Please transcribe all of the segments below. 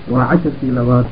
waa casharkii labaad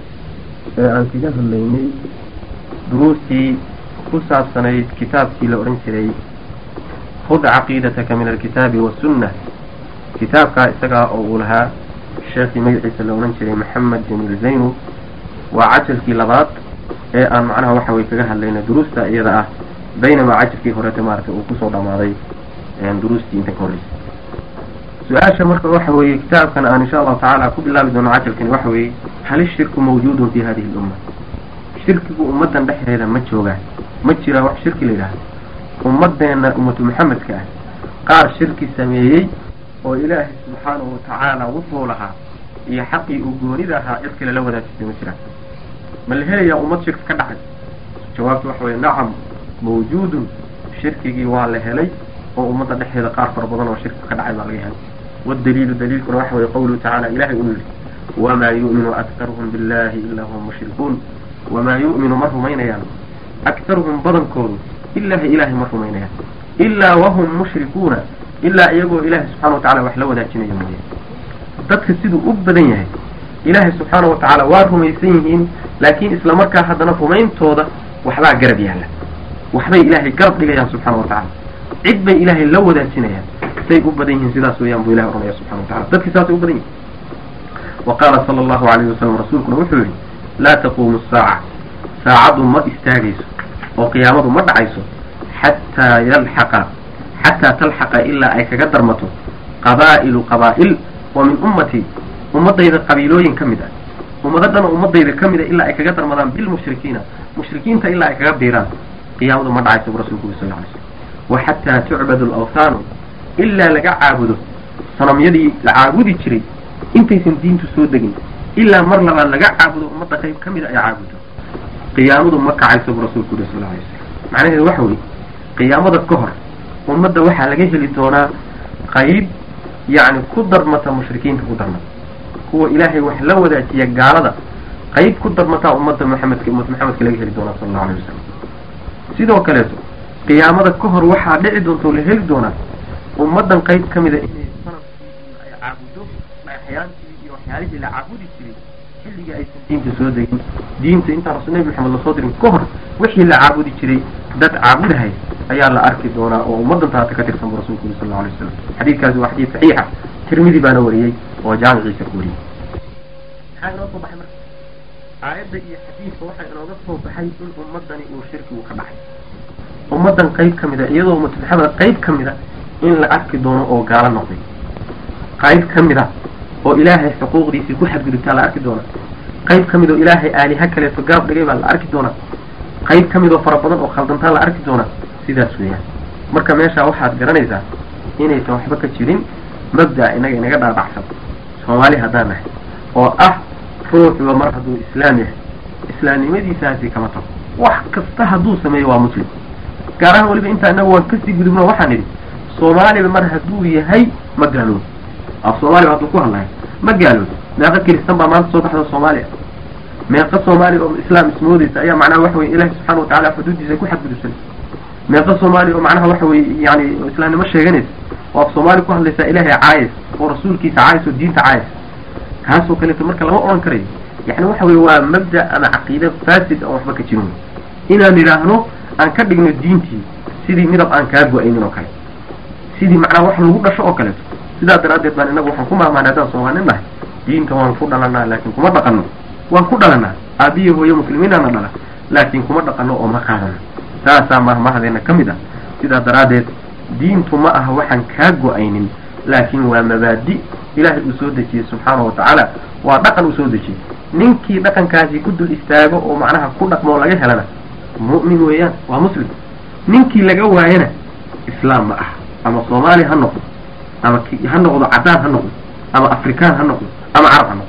ee aan kaga hadlaynay duruustii ku saabsanayd kitaabkii la odhan jiray khud caqiidataka min alkitaabi wasunna kitaabkaa isagaa oo uu lahaa sheekhii magaciisa la odhan jiray maxamed jamiil zaynu waa cajalkii labaad ee aan macnaha waxa weye kaga hadlayna duruusta iyada ah baynamaa cajalkii horeta maaragtay uu kusoo dhamaaday duruustii inta ka horreysay su-aasha marka waxa weeye kitaabkan aan insha allahu tacaala ku bilaabi doono cajalkani waxa weeye hal ishirku mawjuudun fi hadihi lumma shirkigu ummaddan dhexdeeda ma joogaa ma jiraa wax shirki la yidhaahdo ummadeenna ummatu maxamedka ah qaar shirki sameeyey oo ilaahay subxaanahu watacaala wuxuu lahaa iyo xaqii uu goonida ahaa cid kale la wadaajisay ma jiraan ma la helayaa ummad shirki ka dhacay jawaabtu waxa weye nacam mawjuudun shirkigii waa la helay oo ummadda dhexdeeda qaar fara badan oo shirki ka dhacay baa laga helay waddaliilu daliilkuna waxa weye qawluhu tacaala ilahay uu yihi wamaa yu'minu aktaruhum billahi ilaa hum mushrikuun wamaa yu'minu ma rumaynayaan aktaruhum badankoodu ilahi ilahay ma rumaynayaan ilaa wahum mushrikuuna ilaa iyagoo ilaahay subxana watacala wax la wadaajinayo mooye dadka siduu u badan yahay ilaahay subxaana wa tacaala waa rumaysan yihiin laakiin isla markaa haddana rumayntooda waxbaa garab yaalla waxbay ilaahay garab dhigayaan subxana wa tacala cid bay ilaahay la wadaajinayaan say u badan yihiin sidaas weeyaan buu ilahay oranaya subxana wa tacala dadkii saasay u badan yihin wa qaala sala allahu alayhi wasalam rasuulkuna wuxuu yihi laa taquumu saaca saacaddu ma istaagayso oo qiyaamadu ma dhacayso xataa yalxaqa xataa talxaqa ilaa ay kaga darmato qabaa'ilu qabaa'il oo min ummatii ummadayda qabiilooyin ka mid ah ummado dhan oo ummadayda ka mid a ilaa ay kaga darmadaan bilmushrikiina mushrikiinta ilaa ay kaga biiraan qiyaamadu ma dhacayso bu rasulku uri sal lla alay slam wa xataa tucbadu alawthaanu ilaa laga caabudo sanamyadii la caabudi jiray intaysan diintu soo degin ilaa mar labaad laga caabudo ummadda qayb ka mid a ay caabudo qiyaamadu ma kacayso bu rasulku uri sal lla alay slam macnaheedu waxa weeye qiyaamada ka hor ummadda waxaa laga heli doonaa qayb yacni ku darmata mushrikiinta ku darmata kuwa ilaahay wax la wadaajiya gaalada qayb ku darmataa ummadda maxamedka ummad maxamedka laga heli doonaa sala allahu alayh wasalam sidoo kaleeto qiyaamada ka hor waxaa dhici doonta oo la heli doonaa ummaddan qayb ka mida inay sanadkii ay caabudo dhagaxyaantii iyo waxyaalihii la caabudi jiray xilligii aysan diinta soo degin diinta intaan rasul nebi maxamed lasoo dirin ka hor wixii la caabudi jiray dad caabudahay ayaa la arki doonaa oo ummaddan taata ka tirsan bu rasulku uri sal lla alay wasalam xadiidkaasi waa xadiid saxiixa tirmidi baana wariyey oo jaamiciisa ku wariyey maxaa inoo soo baxay marka aayadda iyo xadiidka waxaa inooga soo baxay in ummaddani uu shirkigu ka dhacay ummaddan qayb ka mid a iyadoo ummatu maxamed qayb ka mid a in la arki doono oo gaalo noqday qayb ka mid a oo ilaahay xuquuqdiisii ku xadgudubtaa la arki doonaa qayb ka mid oo ilaahay aaliha kaleeto garab dhigay baa la arki doonaa qayb ka mid oo fara badan oo khaldantaa la arki doonaa sidaas weeyaan marka meeshaa waxaad garanaysaa inaysan waxba ka jirin mabda inaga inaga dhaadhacsan soomaali haddaan nahay oo ah ruuxuba mar hadduu islaam yahay islaamnimadiisaasi kama tago wax kasta hadduu sameeyo waa muslim gaar ahaan weliba intaa inaga waan kasii gudubno waxaan idhi soomaaliba mar hadduu yahay ma gaaloodo af soomaaliba hadduu ku hadlahay ma gaaloodo meeqa kiristan baa maanta soo baxda soomaaliya meeqa soomaaliya oo islaam ismoodeysa ayaa macnaha waxa weye ilaahi subxaana watacala xuduuddiisa ku xadgudubsan meeqa soomaaliya oo macnaha waxa weye yani islaamnimo sheeganaysa oo af soomaali ku hadlaysaa ilaahay caayis oo rasuulkiisa caayis oo diinta caayis kaasoo kaleeto marka lama odhan karayo yani waxa weye waa mabda ama caqiide fasid aan waxba ka jirin inaan idhaahno aan ka dhigno diintii sidii midab aan kaa go-aynin oo kale sidii macnaha wax lagu dhasho oo kaleeto sidaa daraaddeed baan inagu waxaan ku maahmaanay haddaan soomaalin nahay diinta waan ku dhalanaa laakiin kuma dhaqano waan ku dhalanaa aabiya hooye muslimiinaana dhala laakiin kuma dhaqano oo ma qaadano saasaa mahmahdeena ka mid ah sidaa daraaddeed diintu ma aha waxaan kaa go-aynin laakiin waa mabaadi ilaahay uu soo dejiyey subxaana wa tacaala waa dhaqan uu soo dejiyey ninkii dhaqankaasi ku dul istaago oo macnaha ku dhaqmoo laga helana mu'min weeyaan waa muslim ninkii laga waayana islaam ma aha ama soomaali ha noqdo ama ha noqdo caddaan ha noqdo ama afrikaan ha noqdo ama carab ha noqdo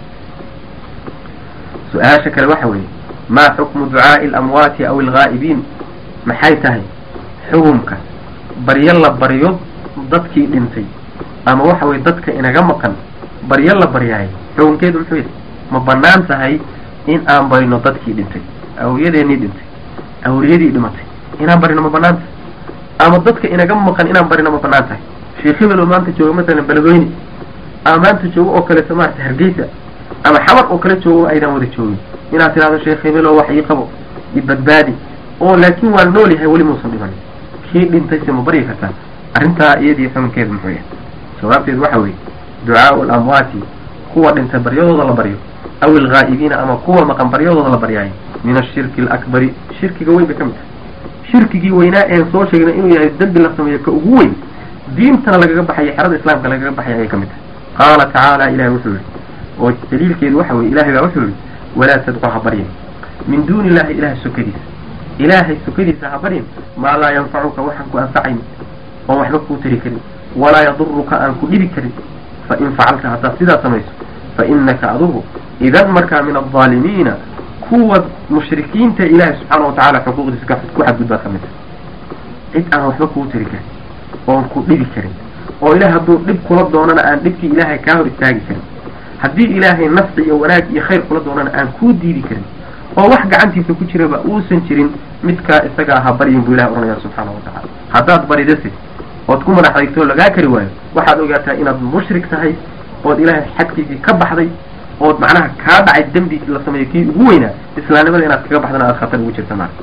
su-aasha kale waxa weeye maa xukmu ducaa'i alamwaati aw alghaa'ibiin maxay tahay xukumka baryo la baryo dadkii dhintay ama waxa weye dadka inaga maqan baryo la baryahay xukunkeedu muxuu yahay ma banaan tahay in aan barino dadkii dhintay awliyadeenii dhintay awliyadii dhimatay inaan barino ma banaan tahay ama dadka inaga maqan inaan barino ma banaan tahay sheekh hebel oo maanta jooga masalan beledweyne ama maanta jooga oo kaleeto maarata hargeysa ama xabar oo kala joogo aydan wada joogin inaad tidhahdo sheekh hebelo wax ii qabo i badbaadi oo laakiin waa nool yahay weli muusan dhimanin kii dhintayse ma baryi kartaa arrintaa iyadii xukunkeedu muxuu yahay jawaabteedu waxa weeye ducaau alamwaati kuwa dhintay baryadooda la baryo aw ilghaa'ibiina ama kuwa maqan baryadooda la baryaayo min ashirki alakbari shirkiga weyn bay ka mid tahay shirkigii weynaa een soo sheegnay inuu yahay dembi la sameeyo ka ugu weyn diintana lagaga baxayo xerada islaamka lagaga baxaya ayay ka mid tahay qaala tacaala ilahay wuxuu yihi oo daliilkeedu waxa weye ilahay baa wuxuu yihi walaa tadcu ha baryin min duuni illahi ilahay sokadiisa ilaahay sokadiisa ha baryin maa laa yanfacuka waxaan ku anfacayn oon waxba kuu tari karin walaa yaduruka aan ku dhibi karin fa in facalta haddaad sidaa samayso fa inaka adugu idan markaa min aldaalimiina kuwa mushrikiinta ilaahay subxaana watacaala xuquuqdiisa ku xadgudbaad ka mid tahay cid aan waxba kuu tari karin oon ku dhibi karin oo ilaah hadduu dhib kula doonana aan dhibkii ilaahay kaa hor istaagi karin haddii ilaahay nafci iyo wanaag iyo khayr kula doonana aan kuu diidi karin oo wax gacantiisa ku jiraba uusan jirin midkaa isaga ahaa baryin buu ilahay ohanaya subxaana watacaala haddaad baridase ood ku madax adigtoo lagaa kari waayo waxaad ogaataa inaad mushrik tahay ood ilaahay xadkiisii ka baxday ood macnaha kaa dhacay dembi la sameeyo kii ugu weynaa islaamnimada inaad kaga baxdana aad khatar ugu jirta maarka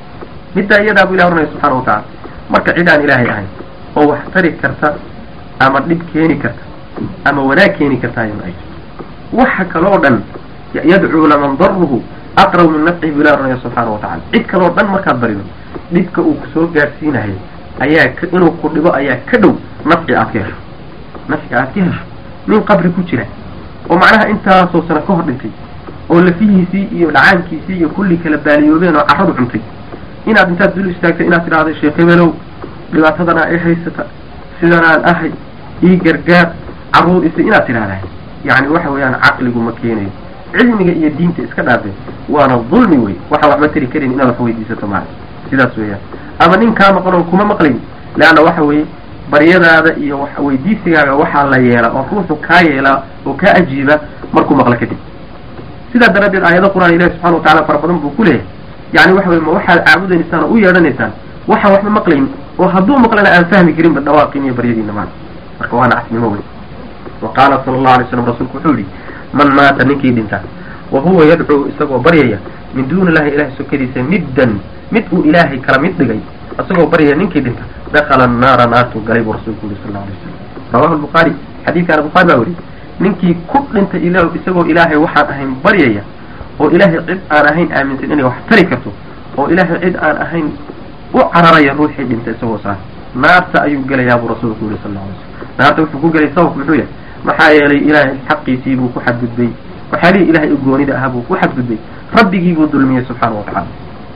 middaa iyadaa buu ilahi ohanaya subxana watacaala marka cid aan ilaahay ahayn oo wax tari karta ama dhib keeni karta ama wanaag keeni karta ayma ay waxa kaloo dhan yadcuu laman daruhu aqrab min nafcihi buu ilahi ohanaya subxaana watacala cid kaloo dhan markaad barido dhibka uu kusoo gaadhsiinahay ayaa inuu ku dhibo ayaa ka dhow nafci aad ka hesho nafci aad ka hesho nin qabri ku jira oo macnaha intaasoo sano ka hor dhintay oo lafihiisii iyo dhacaankiisii iyo kulli kala baaliyoobeen oo carradu cuntay inaad intaad dul istaagtay inaad tidhahdo sheekh hebelow dhibaatadana ay haysata sidanaan ahay ii gargaar carruur isi inaad tidhahdaa yacni waxa weeyaan caqligu ma keenayo cilmiga iyo diinta iska dhaafe waana dulmi wey waxa waxba tari karin inaad wax weydiisato maala sidaas weeyaan ama nin kaa maqan oon kuma maqlayn leanna waxa weeye baryadaada iyo wax weydiisigaaga waxaa la yeelaa oo ruuxu kaa yeelaa oo kaa ajiiba markuu maqlo kadib sidaa daraaddeed aayado qur-aan ilahi subxana watacala fara badan buu ku leeyahay yani waxa weye ma waxaad caabudaysaan oo u yeedhanaysaan waxaan waxba maqlayn oo hadduu maqlana aan fahmi karinba dhawaaqin iyo baryadiina maala marka waana casnimo wey wa qaala sala allahu alay slam rasuulku wuxuu yihi man maata ninkii dhinta wa huwa yadcuu isagoo baryaya min duuni illahi ilahay sokadiisa middan mid uu ilaahay kala mid dhigay isagoo baryaya ninkii dhinta dakala annaara naartuu galay buu rasuulku yuri sal lla alay slam rawahu lbukhaari xadiidkaana bukhaari baa weriyey ninkii ku dhintay il isagoo ilaahay waxaan ahayn baryaya oo ilaahay cid aan ahayn aaminsan inay wax tari karto oo ilaahay cid aan ahayn u cararaya ruuxii dhintay isagoo saar naarta ayuu gelayaa buu rasuulku yuri sal lla alay slam naarta wuxuu ku gelay sababku muxuu yahay maxaa yeelay ilaahay xaqiisii buu ku xadgudbay waxyaalihii ilahay u goonida ahaa buu ku xadgudbay rabbigii buu dulmiyey subxaana wa tacala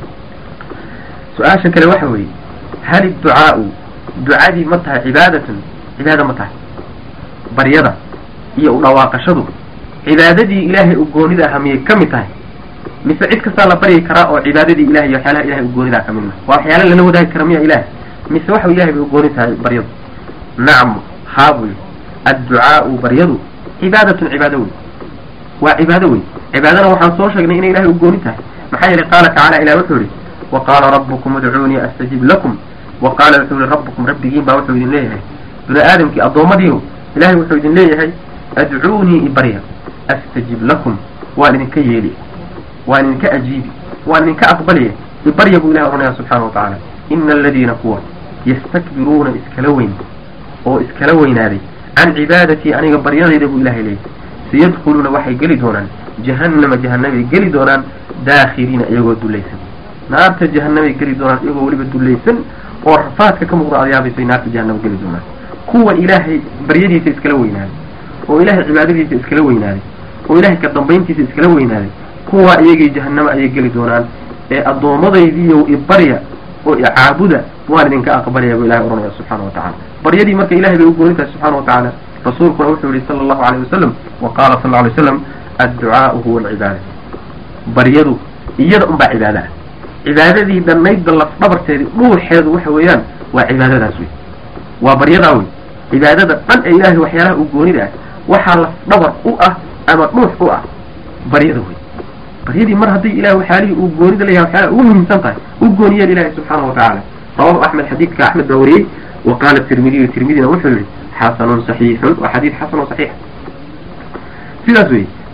su-aasha kale waxa weeye hal idducaau ducadii ma tahay cibaadatan cibaada ma tahay baryada iyo u dhawaaqashadu cibaadadii ilaahay u goonida ahaa miyay ka mid tahay mise cid kastaa la baryi karaa oo cibaadadii ilahay iyo waxyaalaha ilahay u goonidaa ka mid maha waa waxyaala lala wadaagi kara miya ilahay mise waxa ilahay bay u gooni tahay baryadu nacam haa buu yidhi adducaau baryadu cibaadatun cibaado wey waa cibaado wey cibaadana waxaan soo sheegnay inay ilahay u gooni tahay maxaa yeelay qaala tacala ilah wuxuu yihi wa qaala rabbukum udcuunii astajib lakum wa qaala wuxuu yihi rabbukum rabbigiin baa wuxuu idin leeyahay bini aadamkii addoommadiihu ilahay wuxuu idin leeyahay adcuunii ibarya astajib lakum waan idinka yeeli waan idinka ajiibi waan idinka aqbalaya ibarya buu ilahay ohanaya subxaana wa tacaala ina aladiina kuwa yastakbiruuna iskala weyn oo iskala weynaaday can cibaadatii aniga baryadayda buu ilahay leeyahy sayadkhuluuna waxay geli doonaan jahannama jahanamay geli doonaan daakhiriina iyagoo dulaysan naarta jahanamay geli doonaan iyagoo weliba dulaysan oo rafaadka ka muuqda adyaabasay naarta jahanama geli doonaan kuwa ilaahay baryadiisa iskala weynaaday oo ilaahay cibaadadiisa iskala weynaaday oo ilahay ka dambayntiisa iskala weynaaday kuwa iyagii jahanamo ayay geli doonaan ee addoommadaydiiyo ibarya oo icaabuda waan idinka aqbalaya buu ilahay ohanaya subxaana wa tacala baryadii marka ilahay bay u gooni tahay subxana wa tacaala rasuulkuna wuxuu yihi sala allahu alayh wasalam wa qaala sal alay slam adducaau huwa alcibaada baryadu iyada unbaa cibaada ah cibaadadii dhannaydba laf dhabarteedii dhuuxeedu waxa weeyaan waa cibaadadaas wey waa baryadaa wey cibaadada dhan ee ilaahay waxyaalaha u goonida ah waxaa laf dhabar u ah ama dhuux u ah baryada wey baryadii mar haddii ilahay waxyaalihii uu goonida leeyahay waxyaalaha ugu muhiimsan tahay u gooniyeen ilahay subxaana wa tacaala rawahu axmed xadiidka axmed baa wariyey wa qaala tirmidiyu tirmidina wuxuu yihi xasanun saxiixun waa xadiid xasan oo saxiix sidaas wey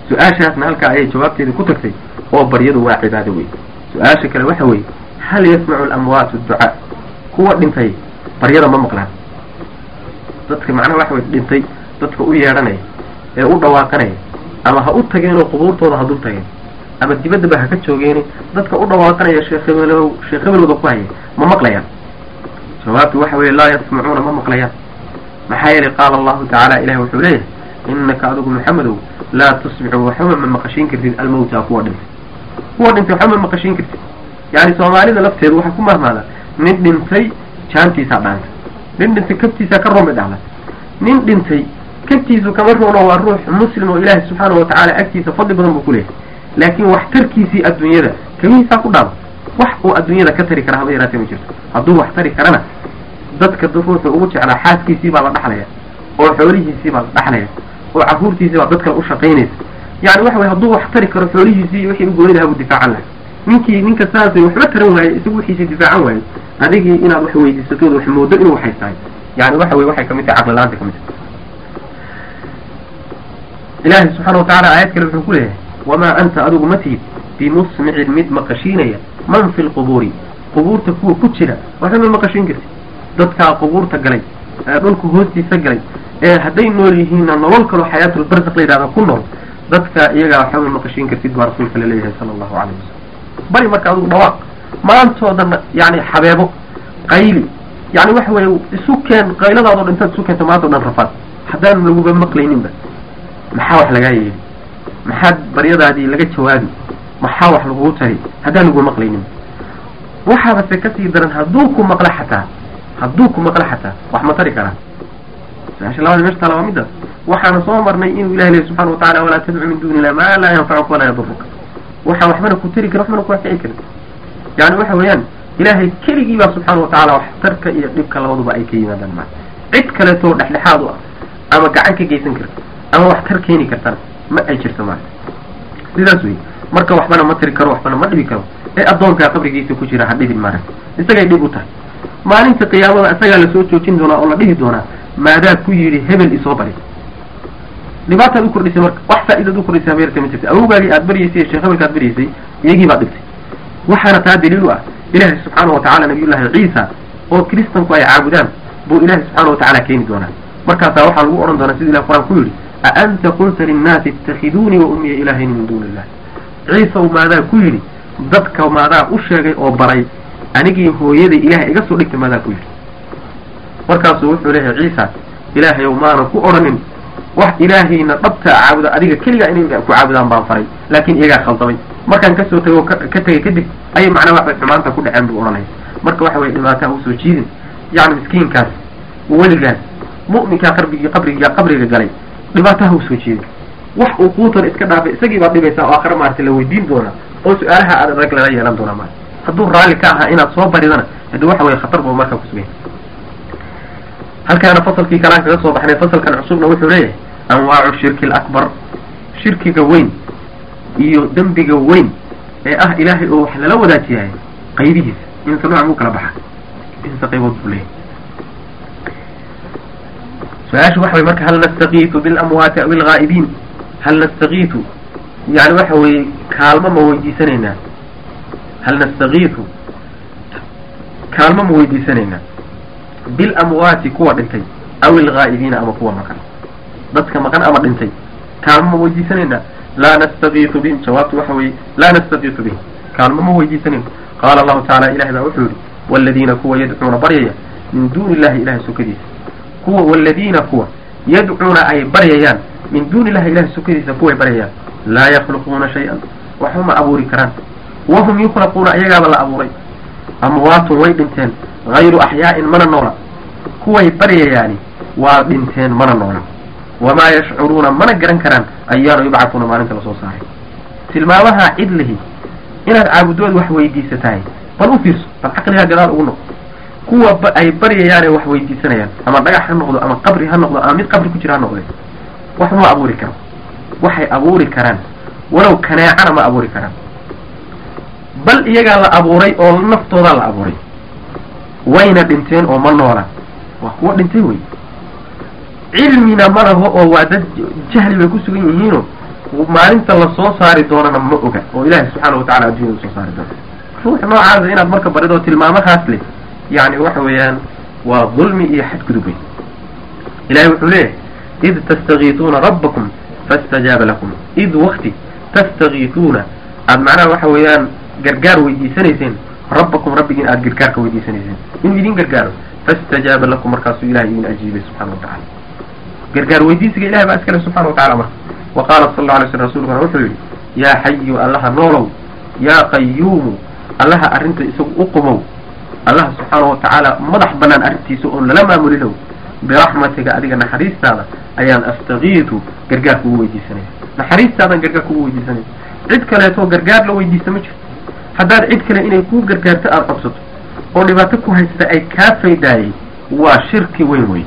su-aashaasna halkaa ayay jawaabteeda ku tagtay oo baryadu waa cibaado wey su-aasha kale waxa weeye hal yasmacu lamwaatu ducaa kuwa dhintay baryada ma maqlaan dadka macnaha waxa wey dhintay dadka u yeedhanaya ee u dhawaaqanaya ama ha u tageenoo qubuurtooda ha dul tageen ama dibaddaba ha ka joogeeni dadka u dhawaaqanaya sheekh hebelow sheekh hebelooda ku haya ma maqlayaan jawaabtu waxa weeye laa yasmacuuna ma maqlayaan maxaa yeelay qaala allahu tacaala ilahi wuxuu leeyahay inaka adigu maxamedow laa tusmicu waxba ma maqashiin kartid almawta kuwa dhintay kuwa dhintay waxba ma maqashiin kartid yani soomaalida lafteedu waxaa ku mahmaada nin dhintay jaantiisaa dhaanta nin dhintay kabtiisaa ka roome dhahla nin dhintay kabtiisu kama roono waa ruux muslim oo ilaahi subxaana watacaala agtiisa fadli badan buu ku leeyahay laakiin waxtarkiisii adduunyada kamihiisaa ku dhaama wax uu adduunyada ka tari kara haba yaraatee ma jirto hadduu wax tari karana dadka ruuxu ugu jeclaa xaaskiisii baa la dhaxlaya oo xoolihiisii baa la dhaxlaya oo caruurtiisii baa dad kale u shaqaynaysa yani waxa weye hadduu wax tari karo xoolihiisii wixii u gooni lahaa buu difaacan lahay ninkii ninka saasay waxba taran waaye isagu wixiisii difaacan waaye adigii inaad wax weydiisatood wax moodo inuu waxaystahay yani waxa weye waxay kamid tahay caqli la-aanta kamid tahay ilaahay subxaana watacaala aayad kale wuxuu ku leeyahay wamaa anta adigu ma tihid bimusmicin mid maqashiinaya man fi lqubuuri qubuurta kuwa ku jira waxba ma maqashiin karti dadkaa qubuurta galay ee dhulka hoostiisa galay ee hadday nool yihiinna nolol kaloo xayaatulbarzaq la yidhahda ku nool dadka iyagaa waxba ma maqashiin kartid baa rasuulka la leeyahay sala allahu calayh wasalam bari marka adigu dhawaaq maantooda yani xabeebo qayli yani waxa weeye isu keen qayladaadoo dhan intaad isu keento maanta o dhan rafaad haddaan laguba maqlayninba maxaa wax lagaa yeeli maxaad baryadaadii laga jawaabi maxaa wax lagugu tari haddaan lagu maqlaynin waxaaba se kasii daran hadduu ku maqla xataa hadduu ku maqla xataa wax ma tari karaa su-aasha labaad meesha taala waa midaas waxaana soo marnay inuu ilahi lehy subxana watacala walaa tadcu min duuni illah maa laa yanfacuka walaa yaduruka waxaan waxbana ku tari karin waxbana ku anfici karin yani waxa weeyaan ilaahay keligii baa subxaana watacaala wax tarka iyo dhibka labaduba ay ka yimaadaan maa cid kaleetoo dhexdhexaad u ah ama gacan ka geysan karta ama wax tar keeni kartana ma ay jirto maa sidaas wey marka waxbana ma tiri karo waxbana ma dhibi karo ee addoonkaa qabrigiisa ku jira ha dhibin maarag isagay dhib u tahay maalinta qiyaamada isagaa lasoo joojin doonaa oo la dhihi doonaa maadaa ku yidhi hebel isoo bari dhibaataad u kordhisay marka wax faa'idaad u kordhisay habeerta ma jirta awowgaagii aad baryaysay sheekh hebelka aad baryaysay iyagii baad dhibtay waxaana taa daliil u ah ilaahay subxaana watacala nabiyullaahi ciisa oo kiristanku ay caabudaan buu ilaahay subxaana watacaala keeni doonaa markaasaa waxaa lagu odhan doonaa sida ilah qur-aan ku yidhi a anta qulta linnaasi ittakiduunii wa ummiya ilaahayni min duuni illah ciisaw maadaa ku yidhi dadka maadaa u sheegay oo baray anigii hooyaday ilahay iga soo dhigtay maadaa ku yidhi markaasuu wuxuu leeyahay ciisa ilaahayow maanan ku odhanin wax ilaahayna dhabtaa caabuda adiga keligaa inay ku caabudaan baan faray laakiin iyagaa khaldamay markaan kasoo tago ka tegay kadib ayay macnaa waxbay xumaanta ku dhaceen buu odhanaya marka waxa weye dhibaataa usoo jiidin yacni miskiinkaas weligaas mu'minkaa qarbigii qabriga qabriga galay dhibaataha usoo jeedin wax uu kuutan iska dhaafay isagii baad dhibaysaa oo aakhare maarata la weydiin doonaa oo su-aalaha aad adag lala yeelan doonaa maarata hadduu raalli ka ahaa inaad soo baridana hadi waxa weye khatar buu markaa kusugay halkaana fasalkii kalaan kaga soo baxnay fasalkan cusubna wuxuu leeyahay anwaacu shirki alakbar shirkiga weyn iyo dembiga weyn ee ah ilaahay oo wax lala wadaajiyahay qaybihiisa inta nooc buu kala baxa inta qaybood buu leeyahay su-aasha waxa weye marka hal nastakiitu bilamwaati aw ilghaa'ibiin hal nastakiitu yani waxa weeye kaalmo ma weydiisanaynaa hal nastakiitu kaalmo ma weydiisanaynaa bilamwaati kuwa dhintay aw ilghaa'ibiina ama kuwa maqan dadka maqan ama dhintay kaalmo ma weydiisanaynaa laa nastakiitu bihim jawaabtu waxa weeye laa nastakiitu bihim kaalmo ma weydiisanayno qaala allahu tacala ilahay baa wuxuu yihi waladiina kuwa yadcuuna baryaya min duuni illahi ilahay sokadiisa kuwa waladiina kuwa yadcuuna ay baryayaan min duuni illahi ilahay sokadiisa kuway baryayaan laa yakhluquuna shay-an waxba ma abuuri karaan wahum yukhlaquuna iyagaaba la abuuray amwaatun way dhinteen hayru axyaa'in mana noola kuway baryayaani waa dhinteen mana noola wamaa yashcuruuna mana garan karaan ayaana yubcafuuna maalinta lasoo saaray tilmaamaha cid lihi inaad caabudood wax weydiisatahay bal u fiirso bal caqligaa gadaal ugu noqo kuwa ay baryayaane wax weydiisanayaan ama dhagax ha noqdo ama qabri ha noqdo ama mid qabri ku jira ha noqde wax ma abuuri karo waxay abuuri karaan walow kaneecana ma abuuri karaan bal iyagaa la abuuray oo naftoodaa la abuuray wayna dhinteen oo ma noola waa kuwa dhintay wey cilmina ma laho oo waa dad jahli bay ku sugan yihiinoo maalinta lasoo saari doonana ma oga oo ilaahay subxaana watacala addunyada usoo saari doona ruuxa noocaasa inaad marka baridoo tilmaamahaas leh yani waxa weeyaan waa dulmi iyo xadgudub wey ilahay wuxuu leeyahay id tastakiituuna rabbakum faاstajaaba lakum id wakti tastakiituuna aad macnaha waxa weeyaan gargaar weydiisanayseen rabbakum rabbigiin aad gargaarka weydiisanayseen inuu idin gargaaro faاstajaaba lakum markaasuu ilahay idin ajiibay subxana watacala gargaar weydiisiga ilahay baa iskale subxana watacala marka wa qaala sal la alay sl rasulkuna wuxuu yihi yaa xayu allaha noolow yaa qayuumu allaha arrinta isagu u qumow allaha subxaana watacaala madax banaan arrintiisa oon lala maamulinow biraxmatiga adiga naxariistaada ayaan astakiitu gargaar kugu weydiisanaya naxariistaadan gargaar kugu weydiisanaya cid kaleetoo gargaar la weydiista ma jirto haddaad cid kale inay kuu gargaarto aada codsato oo dhibaato ku haysta ay kaa faydaayay waa shirki weyn wey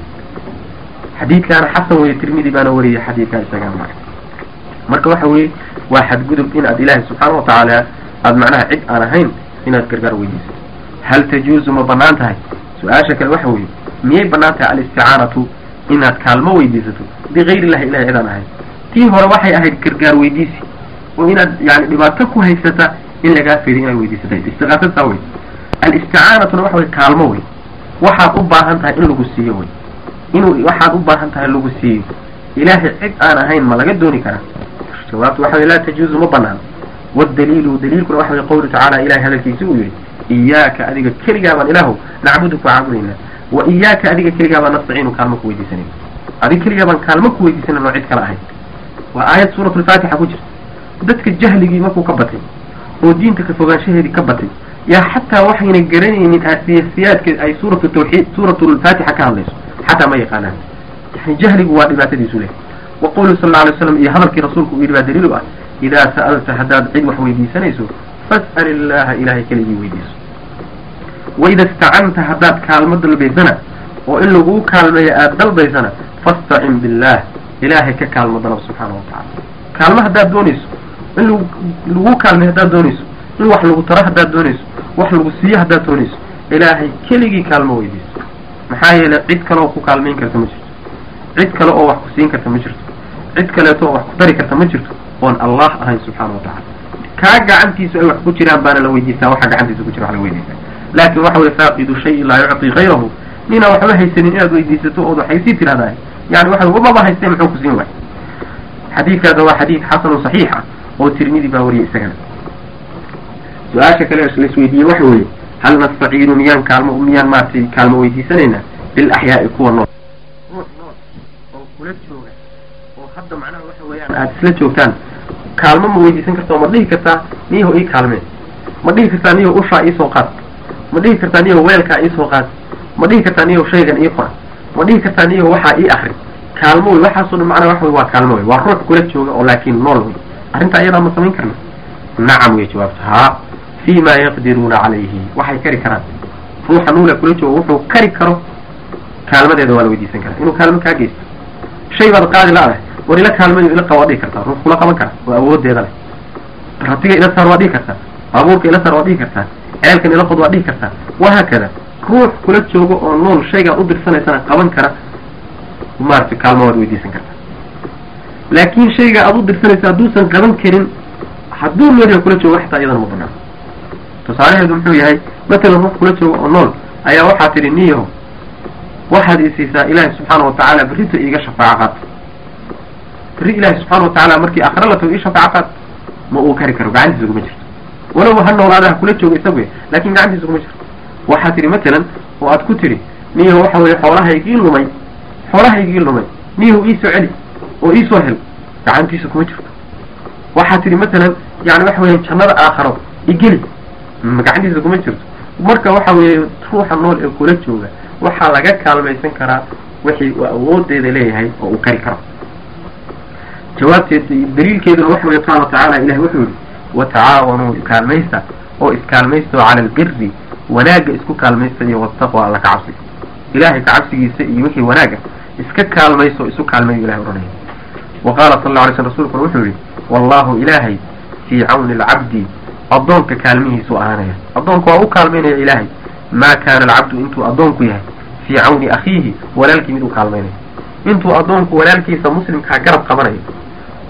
xadiidkaana xasan weye tirmidi baana wariyay xadiidkaa isagaa marka marka waxa weeye waa xadgudub inaad ilaahay subxaana watacaala aada macnaha cid aan ahayn inaad gargaar weydiisato hal tajuuzu ma banaan tahay su-aasha kale waxa weeye miyay banaan tahay alisticaanatu inaad kaalmo weydiisato bigayr illahi ilahay cid aan ahayn tii hore waxay ahayd gargaar weydiisi oo inaad yani dhibaato ku haysata in lagaa feeday inaad weydiisatay istiqaasasaa wey alisticaanatuna waxa wey kaalmo wey waxaad u baahan tahay in lagu siiyo wey inuu waxaad u baahan tahay lagu siiyo ilaahay cid aan ahayn ma laga dooni karaa jawaabtu waxa wey laa tajuuzu ma banaan wadaliilu daliilkuna waxa wey qawlu tacaala ilahay hadalkiisi uu yihi iyaaka adiga keligaa baan ilaahu nacbudu ku caabudaynaa wa iyaaka adiga keligaa baan nastaciinu kaalmo ku weydiisanayna adiga keligaa baan kaalmo ku weydiisanayna oo cid kale ahayn waa aayad suuratulfaatixa ku jirta dadka jahligii markuu ka batay oo diinta ka fogaanshaheedii ka batay yaa xataa waxayna garanaynin aasiyasiyaadka ay suuratu tawxiid suuratulfaatixa ka hadlayso xataa ma yaqaanaan yani jahligu waa dhibaatadiisu leh wa qawlu sal alla alay slam iyo hadalkii rasuulku uu yidhi baa daliil u ah idaa sa'alta haddaad cid wax weydiisanayso fas'al illaha ilahay keligii weydiiso waida istacanta haddaad kaalmo dalbaysana oo in laguu kaalmeeyo aada dalbaysana fastacin billah ilaahay ka kaalmo dalab subxaana watacala kaalmo haddaad doonayso in lag laguu kaalmeeyo haddaad doonayso in wax lagu taro haddaad doonayso wax lagu siiyo haddaad doonayso ilaahay keligii kaalmo weydiiso maxaa yeelay cid kale oo ku kaalmayn karta ma jirto cid kale oo wax ku siin karta ma jirto cid kaleeto oo wax ku dari karta ma jirto oon allah ahayn subxaana watacala kaa gacantiisu ay wax ku jiraan baana la weydiistaa waxa gacantiisa ku jira wax la weydiistaa laakin waxa weye faaqidu shayin laa yucطi gayrahu ninaan waxba haysanin inaad weydiisato ood waxay sii tirahdaa yani waxa maba haystay muxuu ku siin waay xadiidkaasna waa xadiid xasanu saxiix ah oo tirmidi baa wariyay isagana su-aasha kale laisweydiiyey waxa weeye hal nastaciinu miyaan kaalmo miyaan maaragtay kaalmo weydiisanaynaa bilaxyaai kuwa nool ruux nool oo kula jooga oo hadda macnaha waxa weeyaan aada isla joogtaan kaalmo ma weydiisan karta oo ma dhihi kartaa niyaho ii kaalmeen ma dhihi kartaa niyaho ushaa iisoo qaad ma dhihi kartaa niyaho weelkaa iisoo qaad ma dhihi kartaa niyaho shaygan ii qora ma dhihi kartaa niyaho waxaa ii akri kaalmo wey waxaasoo dhan macnaha waxa wey waa kaalmo wey waa ruux kula jooga oo laakiin nool wey arrinta ayadaa ma samayn karna nacam wey jawaabta haa fi ma yaqdiruuna calayhi waxay kari karaan ruuxa nuula kula jooga wuxuu kari karo kaalmadeeda waa la weydiisan karaa inuu kaalmo kaa geysto shay baad qaadi la-dahay war ila kaalmayo ila qaba waa dhihi kartaa ruux kula qaban kara oo awoodeeda leh ratiga ila saar waa dhihi kartaa baabuurka ila saar waa dhihi kartaa ceelkan ila qod waa dhihi kartaa wahaakada ruux kula joogo oo nool shaygaad u dirsanaysana qaban kara maaragtay kaalmo waad weydiisan kartaa laakin shayga aad u dirsanaysa hadduusan qaban karin hadduu noolyaha kula joogo xataa iyadana ma banaan tusaalaheedu muxuu yahay matalan ruux kula joogo oo nool ayaa waxaa tidhi niyaho waxaad isiisaa ilaahi subxaana watacaala berrita iiga shafaaco qaad berri ilaahi subxaana watacaala markii akhre la tago ii shafaaco qaad ma uu kari karo gacantiisa kuma jirto walow ha noolaadaha kula jooga isagu laakin gacantiisa kuma jirto waxaa tidhi matalan oo aad ku tidhi niyaho waxa weye xoolahaygii lumay xoolahaygii lumay niyaho iisoo celi oo iisoo hel gacantiisa kuma jirto waxaa tidhi matalan yani waxa weya jannada aakharo igeli gacantiisa kuma jirto marka waxa weeye ruuxa nool ee kula jooga waxaa laga kaalmaysan karaa wixii uu awoodeeda leeyahay oo uu kari karo jawaabteed daliilkeeduna waxa weye qaala tacaala ilahi wuxuu yihi watacaawanuu kaalmaysta oo iskaalmaysta oo cala albiri wanaagga isku kaalmaysta iyo wataqwa alla ka cabsiga ilahay ka cabsigiisa iyo wixii wanaaga iska kaalmayso isu kaalmayo ilahay ohanaya wa qaala sal alla alay sl rasulkuna wuxuu yihi wallahu ilaahay fii cawni alcabdi addoonka kaalmihiisuu ahaanaya addoonka waa u kaalmaynaya ilaahay maa kaana alcabdu intuu addoonku yahay fii cawni akhiihi walaalkii mid u kaalmaynayo intuu addoonku walaalkiisa muslimkaa garab qabanayo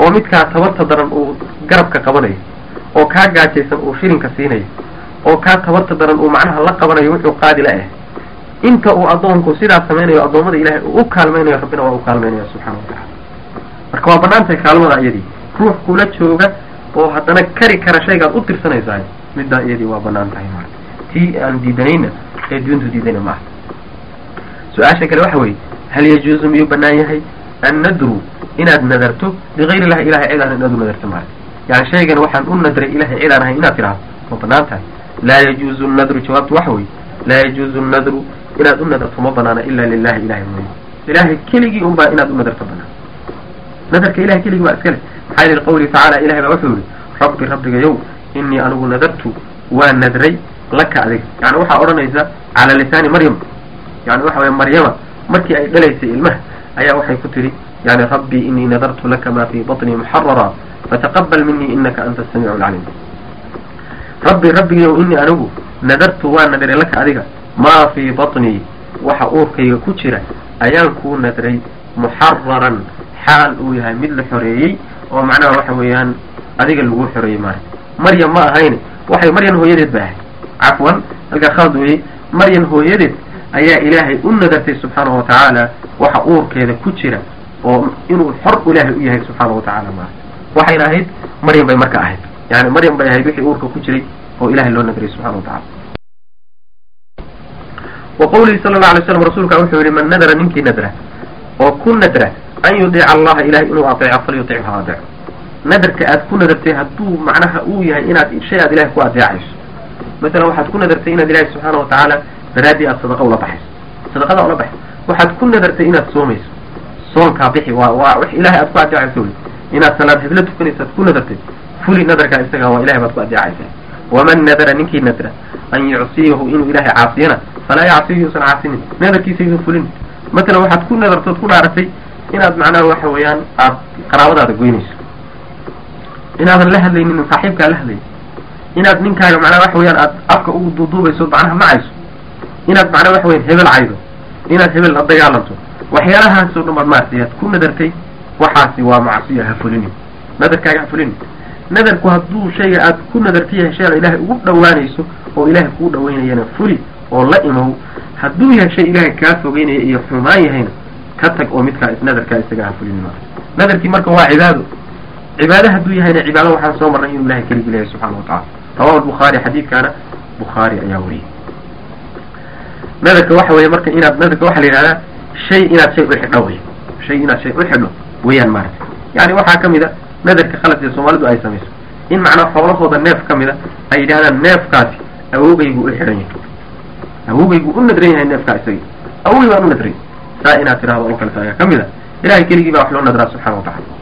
oo midkaa tabarta daran uu garabka qabanayo oo kaa gaajaysan uu shilinka siinayo oo kaa tabarta daran uu macnaha la qabanayo wuxuu qaadi la ah inta uu addoonku sidaas samaynayo addoommada ilahay uu u kaalmaynayo rabbina waa u kaalmaynaya subxana wa tacala marka waa banaantahay kaalmada iyadii ruux kula jooga oo haddana kari kara shaygaad u tirsanaysaay middaa iyadii waa banaan tahay ma tii aan diidanayna ee diintu diidayna ma aha su-aasha kale waxa weeye hal yajuuzu miyuu banaan yahay annadru inaad nadarto ligayr illahi ilahay cid aan inaad u nadarto maarata yani shaygan waxaan u nadray ilahay cid aan ahay inaad tidhahdo ma banaan tahay laa yajuuzu nadru jawaabtu waxa weeye laa yajuuzu nadru inaad u nadarto ma banaana ila lilahi ilahay mooye ilahay keligii un baa inaad u nadarto banaan nadarka ilahay keligii baa iskale maxaa yili qawlihi tacaala ilahay baa wuxuu yihi rabbi rabbigayow inii anigu nadartu waa nadray laka adiga yani waxaa odhanaysa cala lisaani maryam yani waxa weye maryama markii ay dhalaysay ilmaha ayaa waxay ku tidhi yani rabbi inii nadartu laka ma fii baطnii muxarara fataqabal minii inaka anta asamiicu lcaliim rabbi rabbigayow inii anigu nadartu waa nadray laka adiga maa fii baطnii waxa uurkayga ku jira ayaan kuu nadray muxararan xaal uu yahay mid la xoreeyey oo macnaha waxa weeyaan adiga lagu xoreeyey maara maryam ma ahayn waxay maryan hooyadeed ba ahayd cafwan halkaa khalad weeye maryan hooyadeed ayaa ilaahay u nadartay subxaanahu wa tacaala waxa uurkeeda ku jira oo inuu xor ilaahay u yahay subxaana wa tacala maara waxayna ahayd maryam bay marka ahayd yani maryam bay ahayd wixii uurka ku jiray oo ilahay loo nadray subxana wa tacala wa qawlihi sala allau alay slam rasuulka wuxuu yihi man nadara ninkii nadra oo ku nadra an yudiica allaha ilahay inuu ateeco falyutichu ha adeeco nadarka aad ku nadartay hadduu macnaha uu yahay inaad shay aad ilahay ku adeecayso masalan waxaad ku nadartay inaad ilahay subxaana wa tacaala daraaddii aad sadaqa ula baxayso sadaqada ula baxayso waxaad ku nadartay inaad soomayso soonkaa bixi waa waa wax ilahay aad ku adeecayso wey inaad salaad heblo tukanayso aad ku nadartay fuli nadarkaa isaga waa ilahay baad ku adeecaysaa waman nadara ninkii nadra an yucsiyahu inuu ilahay caasiyana falaa yacsiyu yuusan caasinin nadarkiisa yuusan fulin matalan waxaad ku nadartood ku dhaaratay inaad macnaha waxa weeyaan aad qaraabadaada goynayso inaadan la hadlaynin saaxiibkaa la hadlaynin inaad ninkaaga macnaha waxa weyaan aad afka ugu duuduubayso macnaha macayso inaad macnaha waxa weyan hebel caydo inaad hebel la dagaalanto waxyaalahaasoo dhan baad maartay aad ku nadartay waxaasi waa macsiyo ha fulinin nadarkaaga ha fulinin nadarku hadduu shayga aad ku nadarta yahay shay aad ilaahay ugu dhawaanayso oo ilaahay kuu dhawaynayana fuli oo la imow hadduu yahay shay ilaahay kaa fogeynaya iyo xumaan yahayna ka tag oo midkaa nadarkaa isaga ha fulinin maa nadarkii marka waa cibaado cibaado hadduu yahayna cibaado waxaan soo marnay inuu ilahay keligi leeyahay subxana wa tacala rawahu lbukhaari xadiidkaana bukhaari ayaa wariyay nadarka waxa weeye marka inaad nadarka waxaa la yidhahdaa shay inaad shay uxidho wey shay inaad shay uxidho weeyaan maarata yani waxaa kamid a nadarka khaladka soomaalidu ay samayso in macnaa xoolahooda neef ka mida ay yidhahdaan neefkaasi awogaygu u xidhan yahay awogaygu u nadran yahay neefkaa isaga awogay baan u nadray saa inaad tidhahdo oo kaleta ayaa kamid a ilahay keligii baa wax loo nadraa subxana wa tacala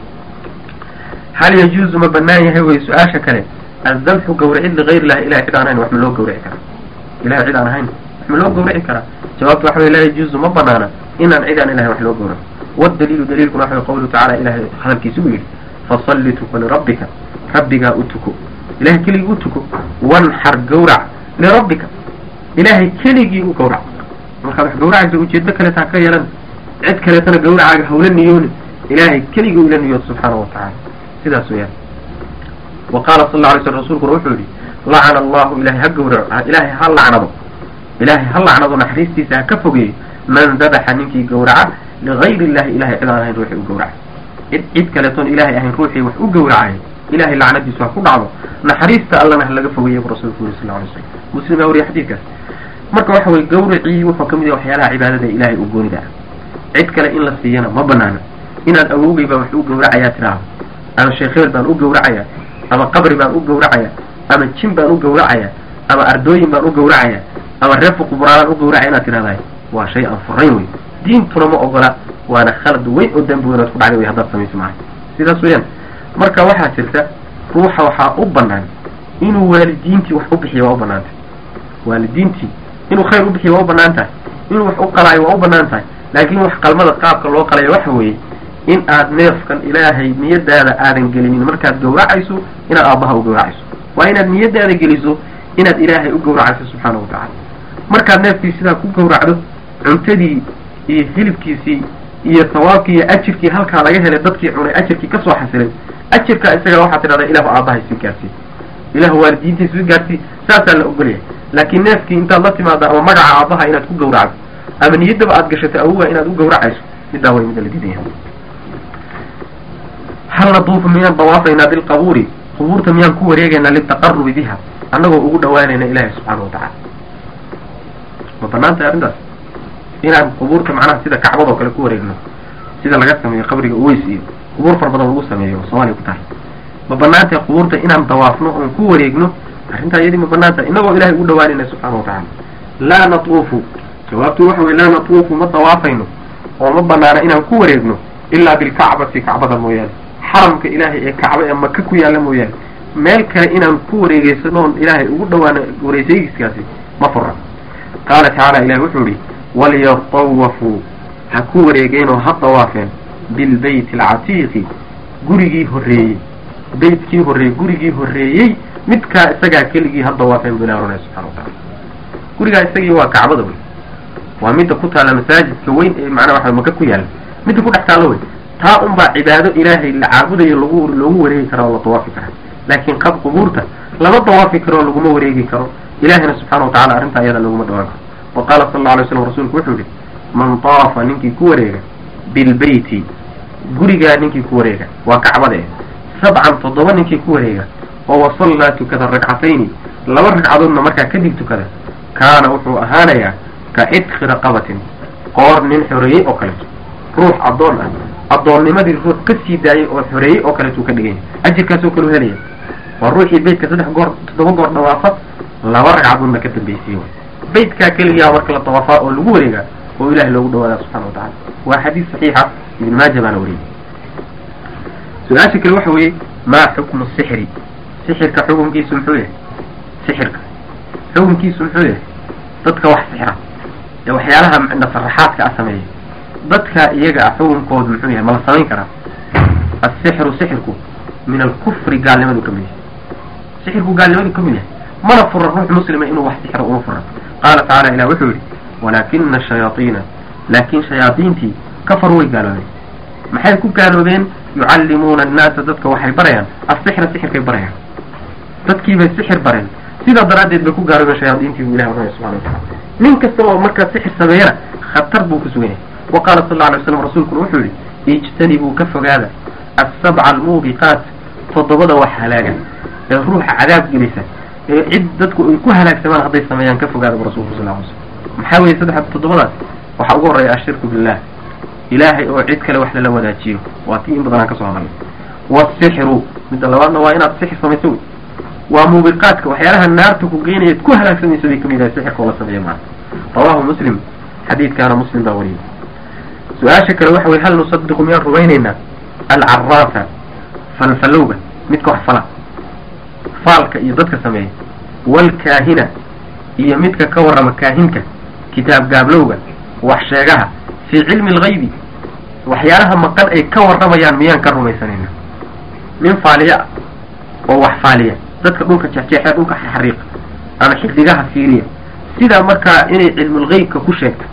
hal yajuuzu ma banaan yahay wey su-aasha kale addabxu gawracid ligayr illahi ilahay cid aan ahayn wax ma loo gawrici karaa ilahay cid aan ahayn wax ma loo gawrici karaa jawaabtu waxa wey laa yajuuzu ma banaana inaan cid aan ilahay wax loo gawraco wadaliilu daliilkuna waxa wey qawluhu tacala ilahay hadalkiisa u yidhi fasalli tuko lirabbika rabbigaa u tuko ilahay keligii u tuko wanxar gawrac lirabbika ilahay keligii u gawrac markaad wax gawracaysa ujeedo kaleeta ha ka yeelan cid kaleetana gawracaaga hawla niyooni ilahay keligii ula niyood subxaana wa tacala sidaas weyaan wa qaala sal alla alay slam rasuulkuna wuxuu yihi lacana allahu ilahay ha gawraco ilaahay ha lacnado ilaahay ha lacnado naxariistiisa ha ka fogeeyo man dabaxa ninkii gawraca ligayri illahi ilahay cid aan ahayn ruuxii u gawraca cid cid kaleetoon ilaahay ahayn ruuxii wax u gawracay ilahay lacnadiisu ha ku dhacdo naxariista allana ha laga fogeeya bu rasulku yuri sal lla alay slam muslim yaa wariya xadiidkaas marka waxa weye gawracii wuxuu kamid yahay waxyaalaha cibaadada ilahay u goonida ah cid kale in la siiyana ma banaana inaad awogay baa wax u gawracayaa tiraahdo ama sheekh hebel baan u gawracayaa ama qabri baan u gawracayaa ama jin baan u gawracayaa ama ardooyin baan u gawracayaa ama reefu qubraadaan u gawracaya inaad tidhahdahay waa shay aan furayn wey diintuna ma ogola waana khalad weyn oo dambi weynaad ku dhacday way haddaad samayso maaha sidaas weeyaan marka waxaa jirta ruuxa waxaa u banaan inuu waalidiintii wax u bixiyo waa u banaantay waalidiintii inuu khayr u bixiyo waa u banaan tahay inuu wax u qalaayo waa u banaan tahay laakiin wax qalmada qaabka loo qalayo waxa weeye in aad neefkan ilaahay niyadaada aadan gelinin markaad gawracayso inaad aabbaha u gawracayso waa inaad niyadaada geliso inaad ilaahay u gawracayso subxaana wa tacala markaad neefkii sidaa ku gawracdo cuntadii iyo hilibkiisii iyo sawaabkii iyo ajirkii halkaa laga helay dadkii cunay ajirkii kasoo xasilay ajirka isaga waxaa tidhahdaa ilahu aabbahay sii gaarsii ilahu waalidiintii sii gaarsii saasaa la ogolyahay laakiin neefkii intaad la timaada ama magaca aabbaha inaad ku gawracdo ama niyaddaba aad gashato awoga inaad u gawracayso middaa way mida la diidaya hal natuufu miyaan dawaafaynaa bilqabuuri qubuurta miyaan ku wareegaynaa litaqarubi biha annagoo ugu dhawaanayna ilaahi subxaana watacala ma banaantay arrintaas inaan qubuurta macnaha sida kacbadoo kale ku wareegno sida laga sameeyo qabriga uweys iyo qubuur fara badan lagu sameeyo oo soomaaliya ku tahay ma banaantay qubuurta inaan dawaafno oon ku wareegno arrintaa iyadii ma banaantay innagoo ilahay ugu dhawaanayna subxaana watacala laa natuufu jawaabtu waxa weye laa natuufu ma dawaafayno oo ma banaana inaan ku wareegno ilaa bilkacbati kacbada mooyaane xaramka ilaahay ee kacba ee maka ku yaalla mooyaane meel kale inaan ku wareegeysano oon ilaahay ugu dhawaano wareysaygiskaasi ma fura qaala tacaala ilahi wuxuu yihi walyatawafuu ha ku wareegeenoo ha dawaafeen bilbeyti alcatiiqi gurigii horreeyey beytkii horreeyey gurigii horreeyey midkaa isagaa keligii ha dawaafeen bu ilahi oranaya subxana wa tacala gurigaa isagii waa kacbada wey waa midda ku taalla masaajidka weyn ee macnaha waxa maka ku yaalla midda ku dhex taallo wey taa unbaa cibaado ilaahay la caabudayo lagu loogu wareegi kara oo la dawaafi kara laakiin qab qubuurta lama dawaafi karo oo laguma wareegi karo ilahina subxana watacala arrintaa iyada laguma dhawaan karo wa qaala sala alla alay slam rasuulku wuxuu yihi man taafa ninkii ku wareega bilbeyti gurigaa ninkii ku wareega waa kacbada eh sabcan toddoba ninkii ku wareega oo wasallaa tukada ragcatayni laba ragcadoodna markaa kadib tukada kaana wuxuu ahaanayaa ka cidqi raqabatin qoor nin xoreeyey oo kaleeto ruux addoon ah addoonnimadii ruux ka sii daayay oo xoreeyey oo kaleetuu ka dhiganya ajirkaasoo kaleu helaya waa ruuxii beytka saddex goor toddoba goor dhawaafa laba ragcadoodna ka dambaysiiye beytkaa keliyaa marka la dawaafaa oo lagu wareegaa oo ilahay loogu dhawaada subxana wa tacala waa xadiis saxiixa ibn maaja baana wariyey su-aasha kale waxa weeye maa xukmu sixri sixirka xukunkiisu muxuu yahay sixirka xukunkiisu muxuu yahay dadka wax sixra ee waxyaalaha nasaraxaadka ah sameeya dadka iyaga ah xukunkoodu muxuu yahay ma la samayn karaa asixru sixirku min alkufri gaalnimadu ka mid yahay sixirku gaalnimadu ka mid yahay mana fura ruux muslima inuu wax sixro uma fura qaala tacala ilah wuxuu yihi walaakina shayaaiina laakin shayaadiintii kafaruu way gaaloobeen maxay ku gaaloobeen yucallimuuna annaasa dadka waxay barayaan asixra sixirkay barayaan dadkiibay sixir bareen sidaa daraaddeed bay ku gaaloobeen shayaadiintii buu ilahi oranaya subxana watacala nin kasta oo markaa sixir sameeyana khatar buu ku sugan yahay wa qaala sal alla alay slam rasuulkuna wuxuu yihi ijtanibuu ka fogaada asabca almuubiqaat toddobada wax halaaga ee ruuxa cadaab gelisa ee cid dadku ay ku halaagsamaan hadday sameeyaan ka fogaada bu rasulku sal ly slam maxaa weeye saddex toddobadaas waxaa ugu horreeya ashirku billah ilaahay oo cid kale wax lala wadaajiyo waa tii in badan aan kasoo hadalnay wasixru midda labaadna waa inaad sixir samayso wey waa muubiqaadka waxyaalaha naarta ku geynayaad ku halaagsamayso bay kamid yahay sixirka oo la sameeya maanta rawahu muslim xadiidkaana muslim baa wariyay su-aasha kale waxa weye hal nusadiqu miyaan rumaynaynaa alcaraafa falfalowga midka wax fala faalka iyo dadka sameeya waalkaahina iyo midka ka warrama kaahinka kitaab gaablowga wax sheegaha fii cilmi algaybi waxyaalaha maqan ay ka warramayaan miyaan ka rumaysanayna nin faaliya ah oo wax faaliya dadka dhulka jexjeexee dhulka xariiqa ama xidigaha fiiriya sidaa markaa inay cilmulgeybka ku sheegto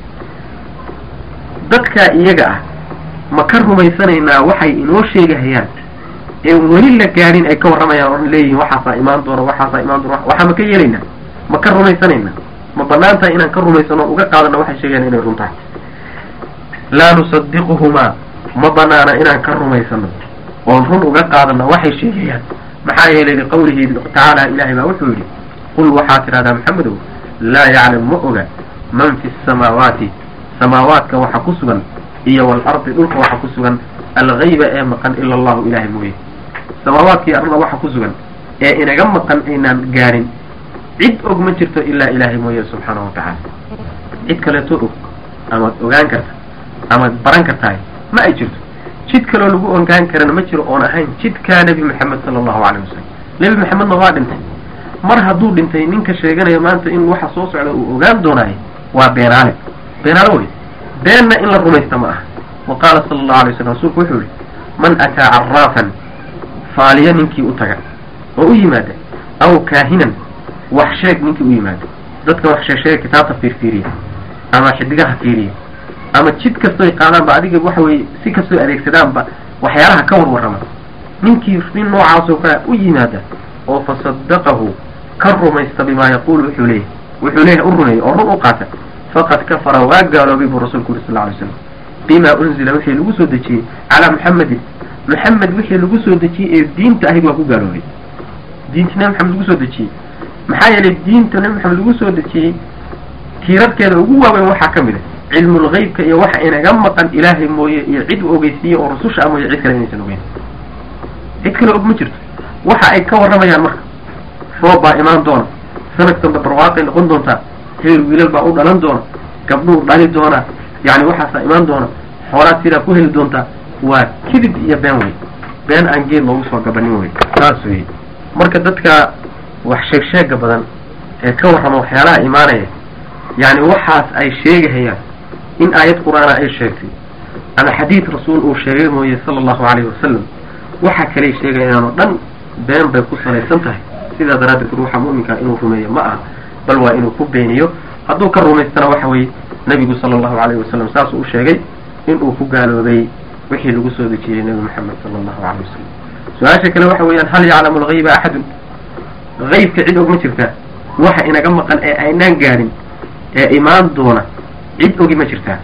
dadkaa iyaga ah ma ka rumaysanaynaa waxay inoo sheegahayaan ee weli la gaadhin ay ka warramayaan ohan leeyihin waxaasaa imaan doona waxaasaa imaan doona waxaa ma ka yeelaynaa ma ka rumaysanaynaa ma banaan tahay inaan ka rumaysano o uga qaadano waxay sheegayaan inay run tahay laa nusadiquhumaa ma banaana inaan ka rumaysano oon run uga qaadano waxay sheegayaan maxaa yeelay liqawlihi tacaala ilahay baa wuxuu yidhi qul waxaa tidhahdaa maxamedow laa yaclam ma oga man fi samaawaati samaawaadka waxa ku sugan iyo waalardi dhulka waxa ku sugan algayba ee maqan ila allahu ilahay mooye samaawaadka iyo arlada waxa ku sugan ee inaga maqan aynaan gaadhin cid og ma jirto ilaa ilaahay mooye subxaanahu watacaala cid kaleeto og amaad ogaan karta amaad baran kartahay ma ay jirto jid kaloo lagu ogaan karana ma jiro oon ahayn jidkaa nebi maxamed sala allahu caleyh wasalam nebi maxamedna waa dhintay mar hadduu dhintay ninka sheeganaya maanta in waxa soo socda uu ogaan doonaayo waa beenaale beenaale wey beenna in la rumaysta ma aha wa qaala sala allahu alay wasalam rasuulku wuxuu yihi man ataa caraafan faaliya ninkii u taga oo u yimaada aw kaahinan wax sheeg ninkii u yimaado dadka wax sheesheega kitaabta fiirfiiriya ama xidigaha fiiriya ama jid kastoy qaadaanba adiga waxa weye si kastoo adeegsadaanba waxyaalaha ka warwarrama ninkii nin noocaasoo kale u yimaada oo fasadaqahu ka rumaysta bimaa yaquulu wuxuu leeyahy wuxuu leeyahay u rumeeyey oo run u qaata faqad kafara waa gaaloobay buu rasuulku yuri sal alay slam bima unzila wixii lagu soo dejiyey calaa muxamedin maxamed wixii lagu soo dejiyey ee diinta ahayd waa ku gaaloobay diinta nabi maxamed lagu soo dejiyey maxaa yeelay diinta nabi maxamed lagu soo dejiyey tiirarkeeda ugu waaweyn waxaa ka mid a cilmulgeybka iyo waxa inaga maqan ilaahay mooye iyo cid u ogeysiiye oo rususha ah mooye cid kale inaysan ogeyn cid kale og ma jirto waxa ay ka warramayaan marka roob baa imaan doona sanad dambe barwaaqay noqon doontaa heer wiilal baa u dhalan doona gabdhuu dhali doonaa yani waxaasaa imaan doona xoolaad sidaa ku heli doontaa waa kidib iyo been wey been aan geed loogu soo gabanin wey saas wey marka dadka wax sheeg sheega badan ee ka warrama waxyaalaha imaanaya yani waxaas ay sheegahayaan in aayad qur-aana ay sheegtay ama xadiid rasuul uu sheegay mooye sala allahu calayhi wasalam waxa kaley sheegayaan oo dhan been bay ku salaysan tahay sidaa daraaddeed ruuxa mu'minkaa inuu rumeeyo ma aha bal waa inuu ku beeniyo hadduu ka rumaystana waxa weeye nebigu sala allahu calayhi wasalam saasuu u sheegay inuu ku gaaloobay wixii lagu soo dejiyey nebi moxamed sala allahu calayh wasalam su-aasha kale waxa weeyaan hal yaclamu algayba axadun haybka cid og ma jirtaa waxa inaga maqan ee aynaan gaadhin ee imaan doona cid ogi ma jirtaa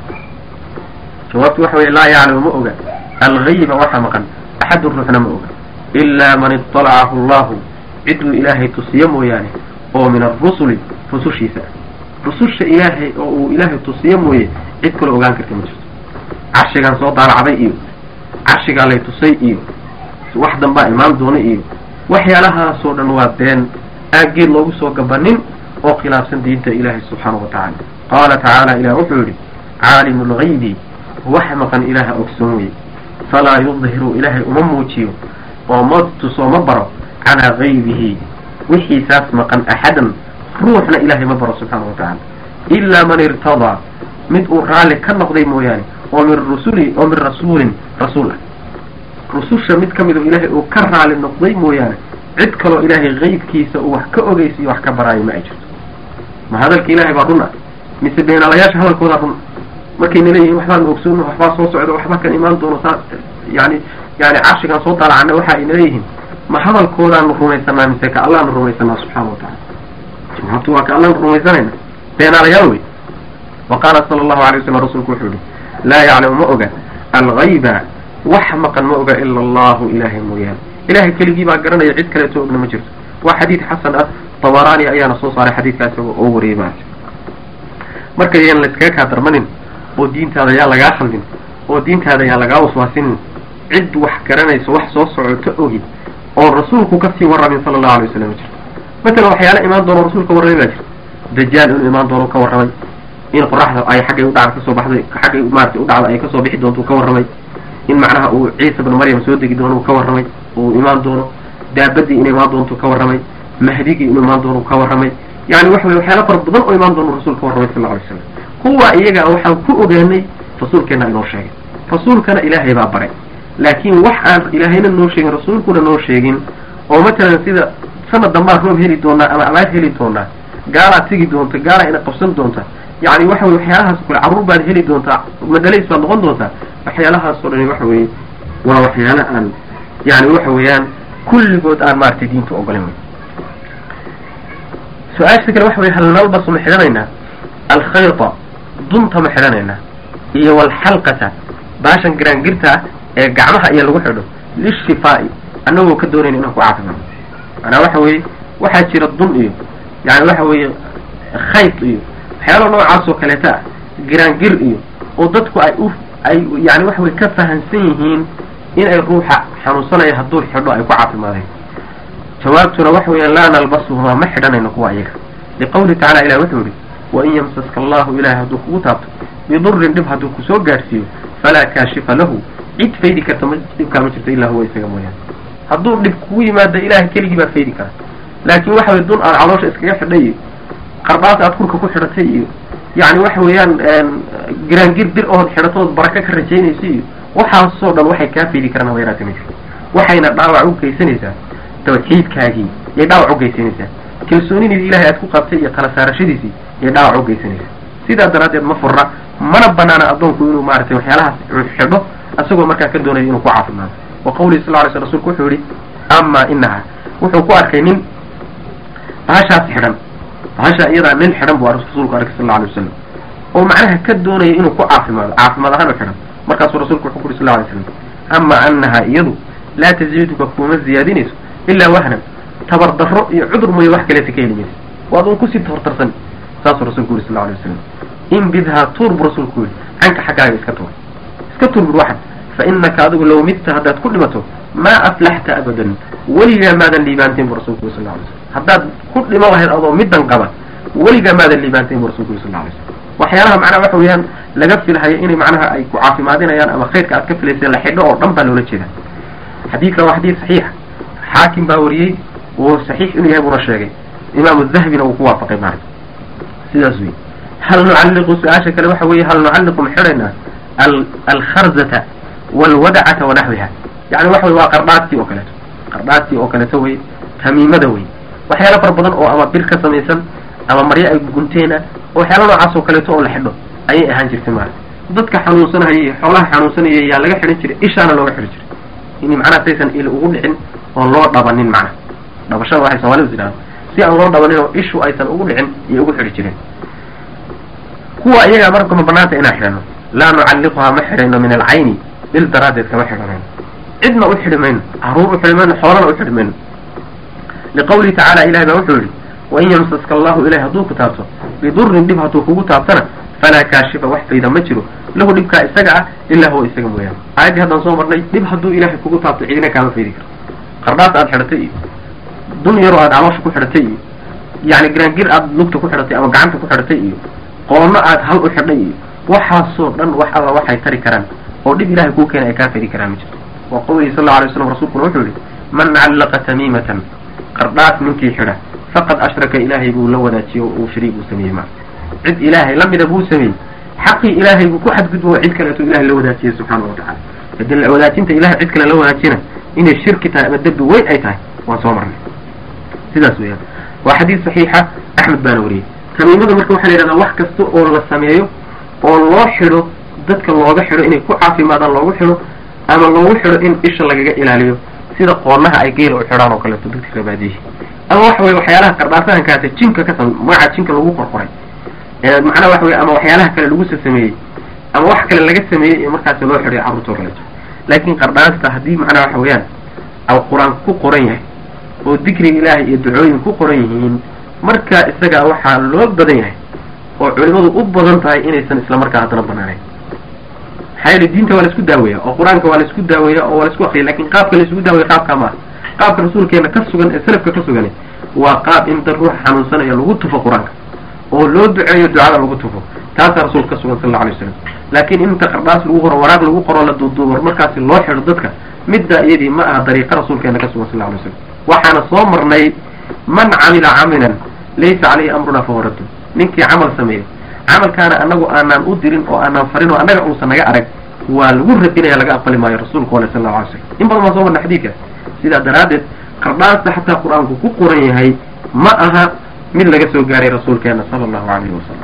jawaabtu waxa weye laa yaclamu ma oga algayba waxa maqan axadun ruuxna ma oga ilaa man iطalacahu allahu ciduu ilaahay tusiyo mooyaane oo min arusuli rusushiisa rususha ilaahay oo uu ilaahay tusiyo mooye cid kale ogaan karta ma jirto carshigaan soo daalacday iyo carshigaa lay tusay iyo wax danbaa imaan doona iyo waxyaalahaasoo dhan waa been aan geed loogu soo gabanin oo khilaafsan diinta ilaahay subxaanahu wa tacaala qaala tacaala ilah wuxuu yidhi caalimu lgaybi wax maqan ilaaha ogsoon weye falaa yudhiru ilaahay uma muujiyo oo ma tuso ma baro calaa gaybihi wixiisaas maqan axadan ruuxna ilaahay ma baro subxaana wa tacaala ilaa man irtadaa mid uu raalli ka noqday mooyaane oo min rusuli oo min rasuulin rasuul ah rususha mid ka mid oo ilaahay uu ka raali noqday mooyaane cid kaloo ilaahay qaybkiisa uu wax ka ogeysiyo wax ka baraayo ma ay jirto ma hadalka ilaahay baa run ah mise beenaalayaasha hadalkoodaa run markayna leeyihin waxbaan ogsoona waxbaa soo socda waxba kan imaan doono saa yani yani carshigaan soo daalacana waxa ayna leeyihiin ma hadalkoodaanu rumaysanaa mise ka allaanu rumaysanaa subxaana wa tacala jawaabtu waa ka allaanu rumaysanayna beenaalayaal wey wa qaala sala allahu alay wasalam rasuulku wuxuu yihi laa yaclamu ma oga algayba wax maqan ma oga ila allahu ilaahay mooyaane ilahay keligii baa garanaya cid kaleeto ogna ma jirto waa xadiid xasan ah tabaraani ayaana soo saaray xadiidkaas oo wariyay maarata marka yaan layskaga kaa darmanin oo diintaada yaa lagaa khaldin oo diintaada yaa lagaa waswaasinin cid wax garanayso wax soo socoto ogi oo rasuulku kasii warramin sala allahu alay wasalam ma jirto matalan waxyaala imaan doono rasuulka warramay baa jirta dajaal inuu imaan doono ka warramay in qoraxda ay xaggay u dhacda kasoo baxday xaggay maarata u dhacda ay kasoo bixi doonto uu ka warramay in macnaha uu ciisa bnu maryam soo degi doono uu ka warramay uu imaan doono daabadii inay imaan doonto ka warramay mahdigii inuu imaan doono uu ka warramay yani waxa weye waxyaala fara badan oo imaan doono rasuul ka warramay sal lla alay slam kuwa iyaga waxaan ku ogaanay rasuulkeena inoo sheegay rasuulkana ilaahay baa baray laakiin wax aan ilaahayna noo sheegin rasuulkuna noo sheegin oo matalan sida sanad dambaan roob heli doonaa ama abaar heli doonaa gaalaad tegi doonta gaalaa ina qabsan doonta yani waxa weye waxyaalahaas kule carruur baad heli doontaa madhalays baad noqon doontaa waxyaalahaas oo dhani waxa weeye waa waxyaala aan yani waxa weeyaan kulligood aan maaragtay diinta ogolan wey su-aasha kale waxa weye hal nalbasu ma xidhanaynaa alkhayta dunta ma xidhanaynaa iyo walxalqata baashan giraangirta ee gacmaha iyo lagu xidho lishifaa'i annagoo ka doonayna inaan ku caafimaado manaa waxa weeye waxaa jira dun iyo yani waxa weeye khayt iyo waxyaala noocaas oo kaleeta ah giraangir iyo oo dadku ay u ay yani waxa weye ka fahamsan yihiin in ay ruuxa xanuunsanaya hadduu xidho ay ku caafimaadeen jawaabtuna waxa weeyaan laa nalbasuhumaa ma xidhanayno kuwa iyaga liqawlihi tacala ilah wuxuu yihi wain yamsaska allahu ilahay hadduu kugu taabto bidurin dhib hadduu kusoo gaadhsiiyo falaa kaashifa lahu cid faydi karta ma dhibkaa ma jirto ilaa huwa isaga mooyaane hadduu dhib kugu yimaado ilahay keligii baa faydi kara laakiin waxa weye dun aad caloosha iskaga xidhay iyo qarbaas aad kurka ku xidhatay iyo yani waxa weeyaan giraangir bir ood xidhatood baraka ka rajaynaysa iyo waxaasoo dhan waxay kaa faydi karaan habayraati ma jirto waxayna dhaawac u geysanaysaa tawxiidkaagii yay dhaawac u geysanaysaa kalsoonidii ilahay aad ku qabtay iyo tala saarashadiisii yay dhaawac u geysanaysaa sidaa daraaddeed ma furra mana banaana addoonku inuu maaragtay waxyaalahaas xidho isagoo markaa ka doonaya inuu ku caafimaado wa qawlihi sal lay sl rsulku wuxuu yihi ama inaha wuxuu ku arkay nin bahashaas xidhan bahasha iyadaa nin xidhan buu rasuulku arkay sal alay wasalam oo macnaha ka doonaya inuu ku caafimaado caafimaad ahaan u xidhan markaasuu rasuulku wuxuu ku yuri sal lay slam ama anaha iyadu laa taziiduka kuma ziyaadinayso ilaa wahnan tabar darro iyo cudur mooye wax kaleeta ka heli maysa waad un kusii tabartarsan saasuu rasulku yuri sal alay wasalam inbidhaa tuur buu rasuulku yidhi canka xaggaaga iska tuur iska tuur bur waxad fa inaka adigu low midta haddaad ku dhimato maa aflaxta abadan weligaa maadan liibaanteen bu rasulku yuri sal alay slam haddaad ku dhimo lahayd adoo middan qaba weligaa maadan liibaanteen bu rasulku yuri sal alay slam waxyaalaha macnaha waxa weeyaan laga filhayo inay macnaha ay ku caafimaadinayaan ama khayrka aad ka filaysa la xidho oo dhan baa loola jeeda xadiidkan waa xadiid saxiixa xaakim baa wariyey oo saxiix inuu yahay buuna sheegay imaamu dahbina uu ku waafaqay maarag sidaas wey hal nucalliqu su-aasha kale waxa weeye hal nucalliqu ma xidhaynaa alkharzata walwadacata wanaxwiha yani waxa wey waa qardhaadtii oo kaleeto qardhaadtii oo kaleeto wey tamiimada wey waxyaala fara badan oo ama bir ka samaysan ama maryo ay gunteena waxyaala noocaas oo kaleeto oo la xidho ayay ahaan jirtay maarag dadka xanuunsanahaya iyo xoolaha xanuunsanaya yaa laga xidhan jiray ishaana looga xidhan jiray in macnaha saysan il ugu dhicin oon loo dhabanin macnaha dhabashada waxay soomalidu tidhahda si aan loo dhabanin oo ishu aysan ugu dhicin iyo ugu xidhi jireen kuwa iyagaa marka ma banaanta inaan xidhano laa nucalliquhaa ma xidhayno min alcayni bil daraaddeed kama xidhanayno cidna u xidhi mayno caruur u xidhi mayno xoolana u xidhi mayno liqawlihi tacaala ilahay baa wuxuu yihi wain yamsaska allahu ilahay hadduu ku taabto bidurin dhib hadduu kugu taabtana falaa kaashifa wax fayda ma jiro lahu dhibkaa isaga ah ilaa huwa isaga mooyaane aayaddii haddaan soo marnay dhib hadduu ilaahay kugu taabto cidina kaama faydi karto qardhaas aad xidhatay iyo dun yaroo aad caloosha ku xidhatay iyo yani giraangir aad lugta ku xidhatay ama gacanta ku xidhatay iyo qoonno aad hal u xidhay iyo waxaasoo dhan wax alla waxay tari karaan oo dhib ilahay kuu keena ay kaa faydi karaan ma jirto wa qawlihi sal lla alay slam rasuulkuna wuxuu yihi man callaqa tamiimatan qardhaas ninkii xidha faqad ashraka ilaahay buu la wadaajiyey oo uu shariik uu sameeyey ma cid ilaahay lamida buu sameeyey xaqii ilaahay buu ku xadgudbo oo cid kaleeto ilahay la wadaajiyey subxaana wa tacala hadii wadaajinta ilahay cid kale la wadaajina inay shirki tahay ama dembi weyn ay tahay waan soo marnay sidaas weeyaan waa xadiis saxiixa axmed baana wariyey tamiimada marka waxaa la yidhahdaa wax kasta oo la sameeyo oo loo xidho dadka looga xidho inay ku caafimaadaan loogu xidho ama loogu xidho in isha lagaga ilaaliyo sida qoonaha ay geela u xidhaan oo kaleeto dadka rabaadiyihi ama waxa weye waxyaalaha qardhaasahankaasi jinka ka sam magaca jinka lagu qorqoray macnaha waxa weye ama waxyaalaha kale lagu sasameeyey ama wax kale laga sameeyey ee markaasi loo xidhay carruurta oo kaleeto laakiin qardhaasta haddii macnaha waxa weeyaan al qur-aan ku qoran yahay oo dikriga ilaahay iyo ducooyin ku qoran yihiin marka isaga waxaa loo badan yahay oo culimadu u badan tahay inaysan isla markaa haddana banaanayn maxaa yeele diinta waa la isku daaweeya oo qur-aanka waa la isku daaweeya oo waa la isku akriya lakin qaabka la isugu daaweya qaabkaa maaha qaabka rasuulkeena ka sugan ee salafka ka sugan waa qaab in dad ruux xanuunsanayo lagu tufo qur-aanka oo loo duceeyo ducada lagu tufo taasaa rasuulka ka sugan sal alla alay wasalam laakiin inta qardhaas lagu qoro waraaq lagu qoro la duuduubo markaasi loo xidho dadka midda iyadii ma aha dariiqa rasuulkeena ka sugan sal alla alay slam waxaana soo marnay man camila camilan laysa caleyhi amruna fahuwa raddu ninkii camal sameeyo camalkaana anagu aanaan u dirin oo aanaan farin oo annaga uusan naga arag waa lagu radinaya laga aqbali maayo rasuulku ale sal lla alay slam in badan baan soo marna xadiidkaas sidaa daraaddeed qardhaasta xataa qur-aanku ku qoran yahay ma aha mid laga soo gaaray rasuulkeena sala allahu alayhi wasalam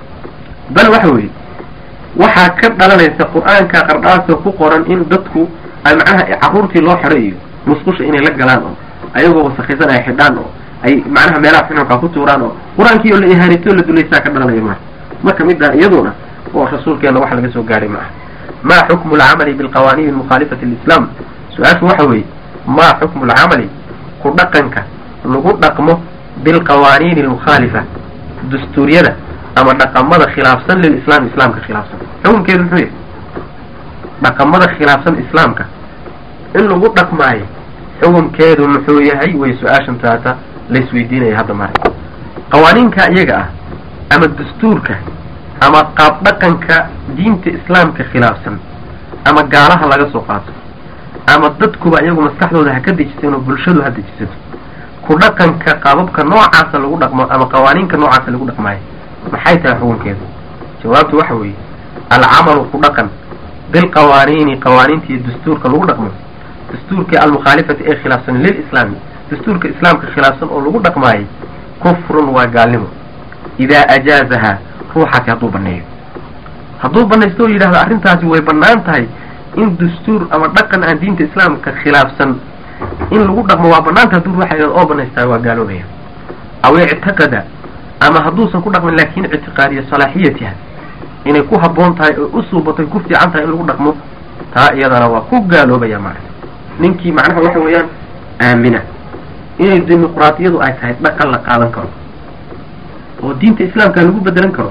bal waxa weeye waxaa ka dhalanaysa qur-aanka qardhaasta ku qoran in dadku ay macnaha carruurtii loo xidhay iyo musqusha inay la galaan oo ayagoo wasakaysan ay xidhaan oo ay macnaha meelaha xununkaa ku tuuraan oo qur-aankii oo la ihaanito la dulaysaa ka dhalanaya maa marka middaa iyaduna oo rasuulkeena wax laga soo gaaray ma aha ma xukmu alcamali bilqawaaniin mukhaalifati lislaam su-aashu waxa weeye ma xukmu alcamali ku dhaqanka lagu dhaqmo bilqawaaniini almukhaalifa dastuuryada ama dhaqamada khilaafsan lilislaam islaamka khilaafsan xukunkeedu muxuu yahay dhaqamada khilaafsan islaamka in lagu dhaqmaayo xukunkeedu muxuu yahay way su-aashan taata laisweydiinaya hadda mare qawaaniinka iyaga ah ama dastuurka ama qaab dhaqanka diinta islaamka khilaafsan ama gaalaha laga soo qaato ama dadkuba iyagu maskaxdooda ha ka dejisan oo bulshadu ha dejisato ku dhaqanka qaababka noocaasa lagu dhaqmo ama qawaaniinka noocaasa lagu dhaqmaayo maxay tahay xukunkeedu jawaabtu waxa weeye alcamalu ku dhaqan bilqawaaniini qawaaniinta iyo dastuurka lagu dhaqmo dastuurkii almukhaalifati ee khilaafsan lilislaami dastuurka islaamka khilaafsan oo lagu dhaqmaayay kufrun waa gaalnimo idaa ajaazahaa ruuxaasi hadduu baneeyo hadduu banaysto oo yidhahdo arrintaasi way bannaan tahay in dastuur ama dhaqan aan diinta islaamka khilaafsan in lagu dhaqmo waa banaanta hadduu ruuxa oo banaystaa waa gaaloobaya aw ictaqada ama hadduusan ku dhaqmin laakin ictiqaadiya salaaxiyatiha inay ku habboon tahay oo u suubatay ku fiican tahay in lagu dhaqmo taa iyadana waa ku gaaloobaya macna ninkii macnaha waxa weeyaan aamina inay dimuqraadiyadu ay tahay dhaqan la qaadan karo oo diinta islaamka lagu bedelan karo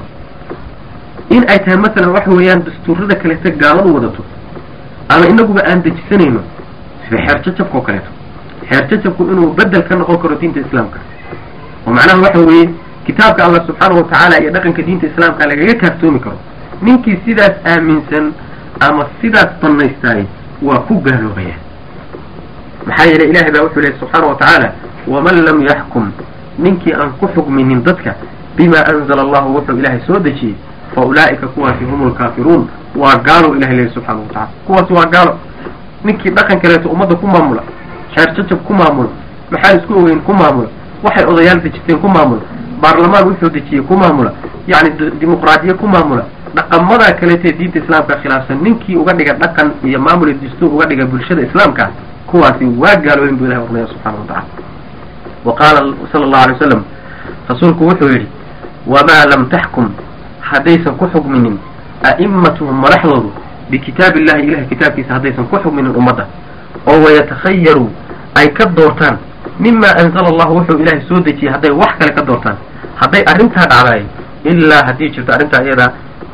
in ay tahay masalan waxa weeyaan dastuurada kaleeta gaaladu wadato ama inaguba aan dejisanayno sida xeer jajabka oo kaleeto xeer jajabku inuu bedel ka noqon karo diinta islaamka oo macnaha waxa weeye kitaabka allah subxaanahu watacaala iyo dhaqanka diinta islaamka lagaga kaaftoomi karo ninkii sidaas aaminsan ama sidaas banaystaay waa ku gaaloobaya maxaa yeelay ilahay baa wuxuu lehy subxaana wa tacaala waman lam yaxkum ninkii aan ku xugminin dadka bima anzala allahu wuxuu ilaahay soo dejiyey fa ulaa'ika kuwaasi hum lkaafiruun waa gaalo ilahay lehy subxaana wa tacala kuwaasi waa gaalo ninkii dhaqan kaleeto ummadda ku maamula xeer jajab ku maamula maxaa isku ogeyn ku maamula waxay odayaal dejiteen ku maamula baarlamaan wuxuu dejiyey ku maamula yacni dimuqraadiye ku maamula dhaqamadaa kaleetee diinta islaamka khilaafsan ninkii uga dhiga dhaqan iyo maamul iyo dastuur uga dhiga bulshada islaamka kuwaasi waa gaalooyin bu ilahi ornaya subxana wa tacala wa qaala sala allahu alay wasalam rasuulku wuxuu yidhi wamaa lam taxkum haddaysan ku xugminin a'immatuhum madaxdoodu bikitaabi illahi ilahay kitaabkiisa haddaysan ku xugminin ummadda oo wayatakhayaru ay ka doortaan mima anzala allahu wuxuu ilaahay soo dejiyey hadday wax kale ka doortaan hadday arrintaa dhacdaay ilaa haddii jirto arrintaa iyadaa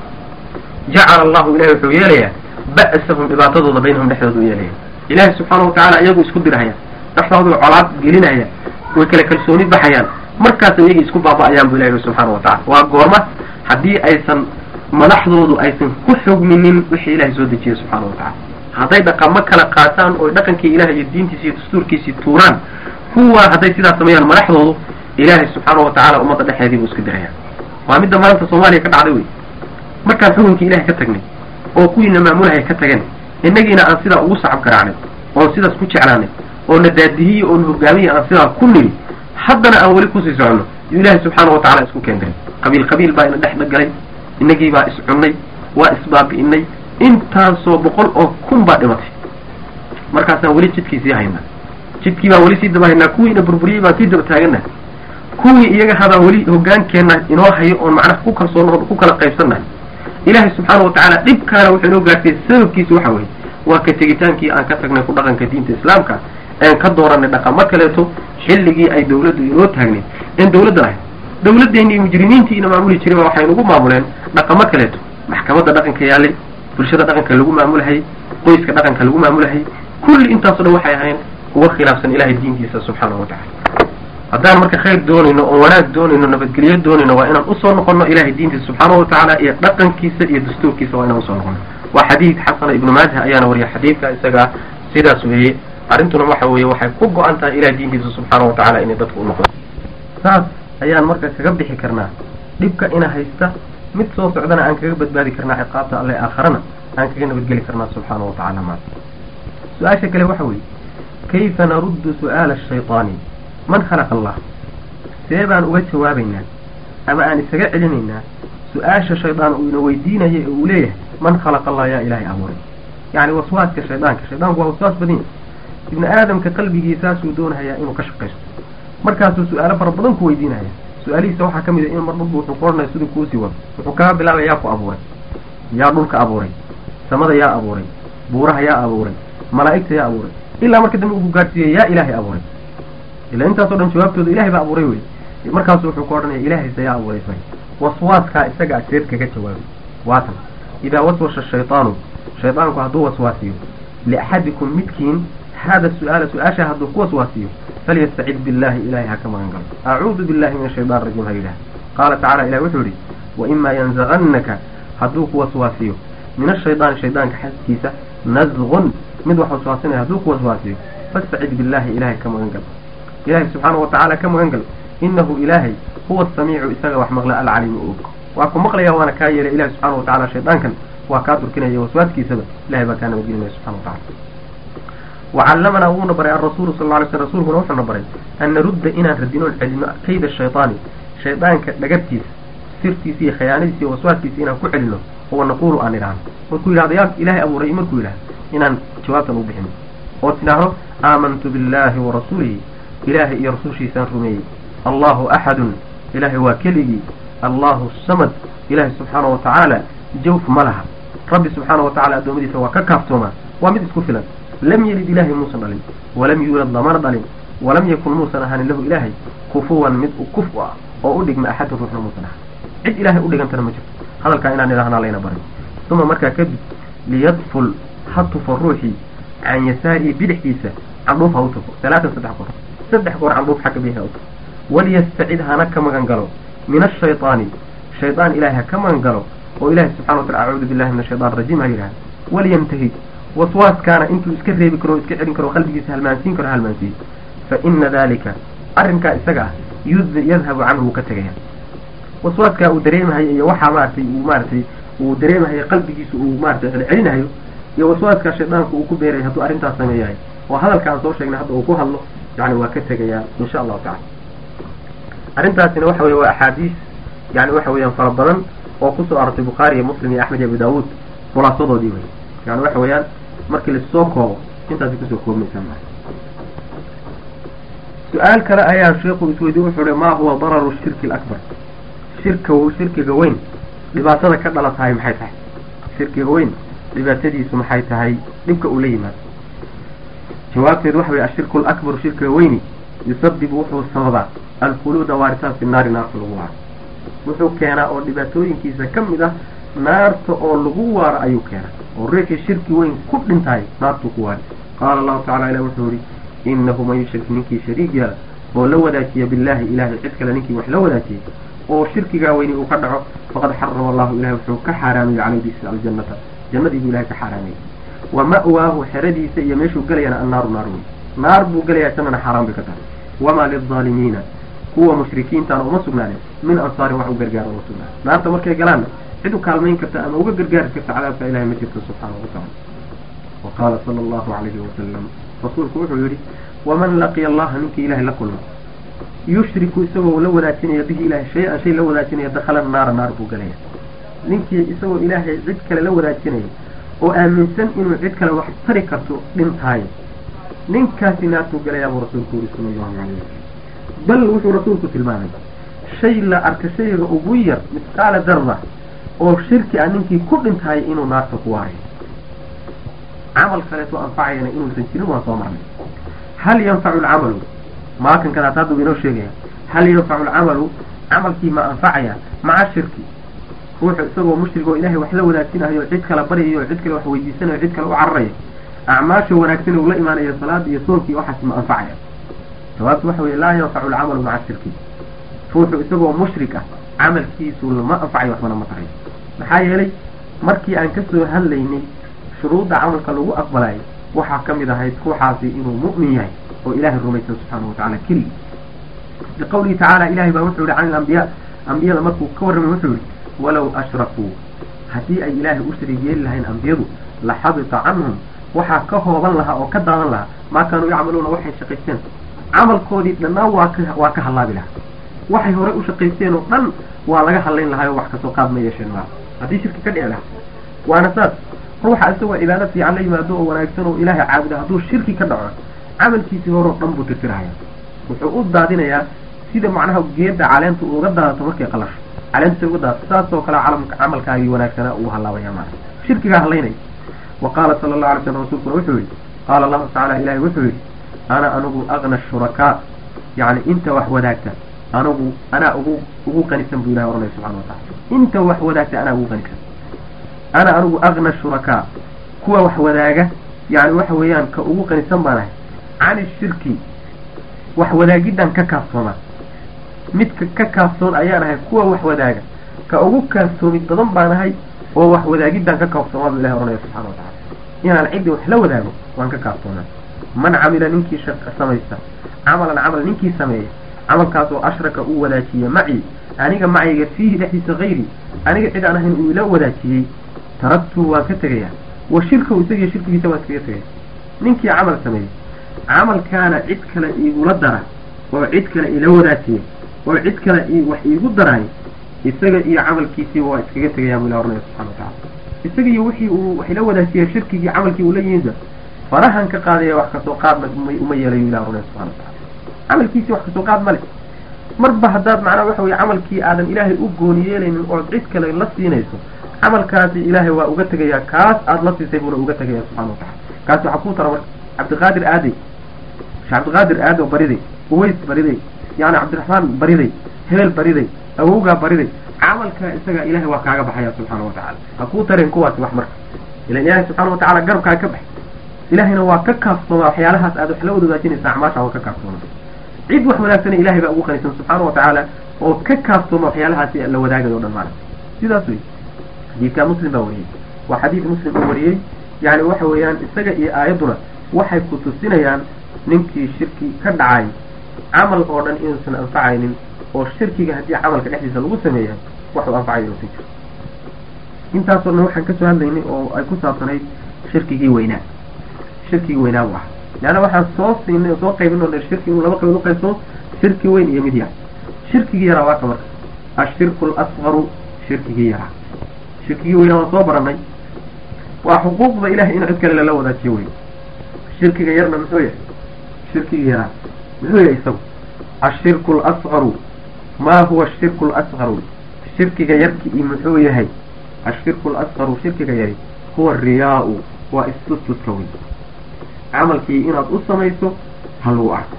jacala allahu ilahay wuxuu yeelayaa ba'sahum dhibaatadooda baynahum dhexdooda u yeelaya ilaahay subxaana wa tacala iyagu isku dirahaya dhexdoodu colaad gelinaya way kala kalsooni baxayaan markaas iyagii isku baaba'ayaan bu ilahi subxaana wa tacala waa goorma haddii aysan madaxdoodu aysan ku xogminin wixii ilahay soo dejiyey subxaana wa tacala hadday dhaqamo kala qaataan oo dhaqankii ilahay iyo diintiisi iyo dastuurkiisii tuuraan kuwa hadday sidaas sameeyaan madaxdoodu ilaahay subxaana wa tacala ummadda dhexeedii buu isku diraya waa midda maanta soomaaliya ka dhacday wey markaan xukunkii ilahay ka tagnay oo kuwiina maamulahay ka tageen innagiina aan sidaa ugu sacab garaacnay oon sidaas ku jeclaanay oo na daadihiye oo na hogaamiye aan sidaa ku niri haddana aan weli kusii soconno yuu ilaahay subxaana wa tacala isku keendiray qabiil qabiil baa ina dhex dhagalay innagii baa iscunnay waa isbaabi'inay intaasoo boqol oo kun baa dhimatay markaasaan weli jidkii sii haynaa jidkii baan weli sii daba haynaa kuwiina burburiyey baan sii daba taagana kuwii iyaga habaa weli hogaankeenna inoo hayo oon macnaha ku kalsoon ku kala qaybsannahay ilaahay subxaana wa tacaala dhibkaana wuxuu inoo gaartay sababkiisa waxa weeye waa ka tegitaankii aan ka tagnay ku dhaqanka diinta islaamka een ka dooranay dhaqamo kaleeto xilligii ay dawladdu inoo taagnayd een dawladda lahayd dawladdeeni iyo mujrimiintii ina maamuli jiray baa waxay nagu maamuleen dhaqamo kaleeto maxkamadda dhaqanka yaalay bulshada dhaqanka lagu maamulahayy qoyska dhaqanka lagu maamulahayy kulli intaaso dhan waxay ahayn kuga khilaafsan ilahay diintiisa subxaana wa tacala haddaan marka khayr doonayno oo wanaag doonayno nabadgelyo doonayno waa inaan usoo noqono ilahay diintiisa subxaana wa tacaala iyo dhaqankiisa iyo dastuurkiisa waa inaan usoo noqono waa xadiid xasana ibnu maaja ayaana wariya xadiidka isagaa sidaas weeye arrintuna waxa weeye waxay ku go-an tahay ilahay diintiisa subxaana wa tacala inay dadku u noqdo saas ayaan marka kaga bixi karnaa dhibka ina haysta mid soo socdana aan kaga badbaadi karnaa ciqaabta alle aakharana aan kaga nabadgeli karnaa subxaana wa tacala maa su-aasha kale waxa weeye kayfa naruddu su'aala ashayطaani man khalaqa allah see baan uga jawaabaynaa ama aan isaga celinaynaa su-aasha shaydaan uu ina weydiinaya ee uu leeyahay man khalaqa allah yaa ilaahay abuuray yacni waswaaska shaydaanka shaydaanku waa waswaas badan yahy ibni aadamka qalbigiisaasuu doonahayaa inuu ka shaqaysto markaasuu su-aalo fara badan ku weydiinaya su-aalihiisa waxaa ka mid a in mar dhulba wuxuu ku odhanaya siduu kuusii wado wuxuu kaga bilaabaya yaa ku abuuray yaa dhulka abuuray samada yaa abuuray buuraha yaa abuuray malaa'igta yaa abuuray ilaa marka dambe uu ku gaadhsiiyey yaa ilaahay abuuray ilaa intaasoo dhan jawaabtooda ilahay baa abuuray wey markaasu wuxuu ku odhanaya ilaahaysa yaa abuuray fay waswaaskaa isaga aseed kaga jawaabay waatan idaa waswasha shayطaanu shaydaanku hadduu waswaasiyo liaxadikum midkiin hada su-aala su-aasha hadduu ku waswaasiyo falyastacid billahi ilahay ha ka magan galo acuudu billahi min ashayطan rajim ha yidhaha qaala tacala ilahi wuxuu yihi waima yanzagannaka hadduu ku waswaasiyo min ashayطaani shaydaanka xaskiisa nazgun mid wax waswaasinaya hadduu ku waswaasiyo fastacid billahi ilahay ka magan galo ilahay subxaana wa tacaala ka magan galo inahu ilaahay huwa asamiicu isaga wax maqla alcaliimu og waa ku maqlaya waana kaa yeelay ilahi subxana wa tacala shaydaankan waa kaa durkinaya waswaaskiisaba ilahay baa kaa nabadgelinaya subxana wa tacala wacallamanaa wuuna baray alrasuulu sal ly sl rasuulkuna wuxuuna baray an narudda inaan radinoon celino kayda shayطaani shaydaanka dhagartiisa sirtiisa iyo khayaanadiisa iyo waswaaskiisa inaan ku celino oo naquulu aan idhaahno markuu yidhahdo yaa ilaahay abuuray markuu yidhahdo inaan jawaabtan u bixin oo tidhaahdo aamantu billahi wa rasuulihi ilaahay iyo rasuushiisaan rumeeyey allahu axadun ilaahay waa keligii allahu samad ilaahay subxaana wa tacaala jawf ma laha rabbi subxaana wa tacala addoommadiisa waa ka kaaftoomaa waa mid isku filan lam yelid ilaahay muusan dhalin walam yuulad lamana dhalin walam yakun muusan ahaanin lahu ilaahay kufuwan mid kuf u ah oo u dhigma axadun ruuxna muusan ahan cid ilaahay u dhigantana ma jirto hadalkaa inaan idhahnaa layna barin uma markaa kadib liyadful ha tufo ruuxii can yasaarihi bidixdiisa candhuuf ha u tufo talaatan saddex goor saddex goor candhuuf xagga bidix ha u tufo waliyastacid hana ka magan galo min ashayطaani shaydaan ilahay ha ka magan galo oo ilahay subxana wa tacala acuudu billahi min ashayطan rajiim ha yidhaha waliyantahid waswaaskaana intuu iska reebi karo o iska celin karo qalbigiisa halmaansiin karo halmaansiiyo fa ina dalika arrinkaa isaga ah yadhabu canhu wuu ka tegaya waswaaskaa uu dareemahayo iyo waxaa maaragtay uu maaratay uu dareemahayo qalbigiisa uu maaratay celcelinahayo iyo waswaaskaa shaydaanku uu ku beerayo hadduu arrintaas sameeyahay oo hadalka aan soo sheegnay hadda uu ku hadlo yani waa ka tegayaa insha allahu tacala arrintaasina waxa weye waa axaadiis yani waxa weeyaan fara badan oo kusoo arortay bukhaari iyo muslim iyo axmed iyo abu daawuud khulaasadoodii wey yani waxa weeyaan markii lasoo koobo intaasay kusoo koobmaysaa maa su-aal kale ayaa sheikhu isweydiye wuxuu uhi maa huwa dararu shirki alakbar shirka shirkiga weyn dhibaatada ka dhala tahay maxay tahay shirkiga weyn dhibaatadiisu maxay tahay dhibka uu la yimaado jawaabteedu waxa weye ashirku alakbaru shirkiga weyni yusabibu wuxuu sababaa alkhuluuda waaritaan fi naari naarta lagu waaro wuxuu keenaa oo dhibaatooyinkiisa ka mid ah naarta oo lagu waaro ayuu keenaa oo ruuxii shirki weyn ku dhintahay naartuu ku waari qaala allahu tacala ilah wuxuu yihi inahu man yushrik ninkii shariig yaala oo la wadaajiya billahi ilahay cid kale ninkii wax la wadaajiyay oo shirkigaa weyni uu ka dhaco faqad xarama allahu ilahay wuxuu ka xaaraamiyey calaydiisa aljannata jannadii buu ilahay ka xaaraamiyey wa ma'waahu xeradiisa iyo meeshuu gelayana annaaru naar wey naar buu gelayaa jannana xaaraan bay ka tahay wamaa lilظaalimiina kuwa mushrikiintaana uma sugnaanin min ansaarin wax u gargaar uma sugnaanin naarta markay galaanna cid u kaalmayn karta ama uga gargaari karta cadaabka ilahay ma jirto subxaanahu watacala wa qaala sala allahu calayhi wasalam rasuulku wuxuu yidhi waman laqiya allaha ninkii ilahay la kulma yushriku isagoo la wadaajinaya bihi ilahay shay-an shay la wadaajinaya dakhala naara naar buu gelaya ninkii isagoo ilaahay cid kale la wadaajinaya oo aaminsan inuu cid kale wax tari karto dhintaayo ninkaasi naartuu gelayaa buu rasuulku yidhi sala allahu calayh wasalam bal wuxuu rasuulku tilmaamay shay la arka shayga ugu yar misqaala darda oo shirki ah ninkii ku dhintaayo inuu naarta ku waarayo camal kaleeto anfacayana inuusan jirin waan soo marnay hal yanfacu alcamalu maakan kadaat hadda uu inoo sheegaya hal yanfacu alcamalu camalkii ma anfacaya maca shirki ruuxu isagoo mushrig oo ilaahay wax la wadaajinayo cid kala baryayo cid kale wax weydiisanayo cid kale u cararayo acmaasha wanaagsan uu la imaanayo salaada iyo soonki waxaas ma anfacaya jawaabtu waxa weye laa yanfacu alcamalu maca shirki ruuxu isagoo mushrik ah camalkiisu lama anfacayo waxbana ma tarayo maxaa yeelay markii aan kasoo hadlaynay shuruudda camalka lagu aqbalayo waxaa ka mid ahayd ruuxaasi inuu mu'min yahay oo ilaahay rumaysan subxaana wa tacala keligii liqawlihi tacaala ilahay baa wuxuu yihi can ilambiyaa ambiyada markuu ka warramay wuxuu yihi walow ashrakuu haddii ay ilaahay u shariig yeeli lahayn ambiyadu la xabita canhum waxaa ka hooban lahaa oo ka daadan lahaa maa kaanuu yacmaluuna waxay shaqaysteen camalkoodii dhannaan waa ka waa ka hallaabi lahaa waxay horey u shaqaysteen oo dhan waa laga hadlayn lahaa oo wax kasoo qaad ma yeesheen maa haddii shirki ka dhici lahaa waana saas ruuxa isagoo cibaado fiican la yimaado oo wanaagsan oo ilaahay caabuda hadduu shirki ka dhaco camalkiisii horeo dhan buu tirtirahaya wuxuu u daadinayaa sida macnaha geeda caleenta uga daadato markay qalasho caleentisa uga daadato saasoo kale calamka camalkaagii wanaagsanaa uu hallaabaya maana shirkigaa hadlaynaya wa qaala sala allahu alay slam rasuulkuna wuxuu yihi qaala allahu tacala ilahay wuxuu yihi ana anigu agna shurakaa yani inta wax wadaagta anigu anaa ugu ugu qanisan buu ilahay ohanaya subxana wa tacala inta wax wadaagta anaa ugu qanisan ana anigu agna shurakaa kuwa wax wadaaga yani waxa weeyaan ka ugu qanisan baan ahay cani shirki wax wadaagiddan ka kaafsooma midka ka kaafsoon ayaan ahay kuwa wax wadaaga ka ugu kaafsoomid badan baan ahay oo wax wadaagiddan ka kaafsoomaa buu ilahay ohanaya subxana wa tacala inaan ciddii wax la wadaago waan ka kaafsoonaa man camila ninkii shaqa samaysta camalan camal ninkii sameeya camalkaas oo ashraka uu wadaajiya macii aniga macayga fiihi dhexdiisa hayri aniga cid aan ahayn uu ila wadaajiyey taraktuhu waan ka tegayaa wa shirkahu isagiyo shirkigiisa waan iskaga tegaya ninkii camal sameeyey camalkaana cid kale iigula dara oo cid kale ila wadaajiya oo cid kale wax iigu daraay isaga iyo camalkiisiiba waa iskaga tegayaa buu ilah ohanaya subxana wa tacala isagiiyo wixii uu wax la wadaajiyay shirkigii camalkii uu la yimidba farahan ka qaadaya wax kasoo qaadna uma yeelayo ilah runay subxana watacala camalkiisii wax kasoo qaad ma le marba haddaad macnaha waxa weye camalkii aadan ilaahay u gooni yeelaynin ood cid kale la siinayso camalkaasi ilaahay waa uga tegayaa kaas aada la siisay buuna uga tegaya subxana watacala kaas waxaa kuu tara marka cabdiqaadir aadey sheekh cabdiqaadir aado bariday uways bariday yani cabdiraxmaan bariday hebel bariday awowgaa bariday camalkaa isaga ilahay waa kaaga baxaya subxaana watacala ha kuu tareen kuwaasi wax marka ilan ilaahay subxaana watacala garabkaa ka baxay ilahayna waa ka kaaftoomaa waxyaalahaas aad wax la wada wadaajinaysa acmaasha waa ka kaaftoomaa cid wax wanaagsana ilahay baa ugu qanisan subxaana watacaala oo ka kaaftooma waxyaalahaasi la wadaagayo o dhan maana sidaas wey xadiidkaa muslim baa wariyey waa xadiid muslim uu wariyey yani waxa weeyaan isaga iyo aayadduna waxay ku tusinayaan ninkii shirki ka dhacay camal oo dhan inuusan anfacaynin oo shirkiga haddii camalka dhexdiisa lagu sameeya waxuu anfacayo inuusan jiro intaasoo dhan waxaan kasoo hadlaynay oo ay ku saabsanayd shirkigii weynaa shirkigii weynaa buu ah leanna waxaan soo siinay oo soo qaybin oo shirki inuu laba qaybood uqaybsamo shirki weyn iyo mid yar shirkigii yaraa waa ka marka ashirku alasqaru shirkigii yaraa shirkigii weynaa waan soo baranay waa xuquuqda ilahay in cid kale lala wadaajiyo wey shirkiga yarna muxuu yahay shirkigii yaraa muxuu yahay isagu ashirku lasqaru ma huwa ashirku lasqaru shirkiga yarkii muxuu yahay ashirku lasqaru shirkiga yari huwa riyaa-u waa istustuska wey camalkii inaad u samayso ha lagu arko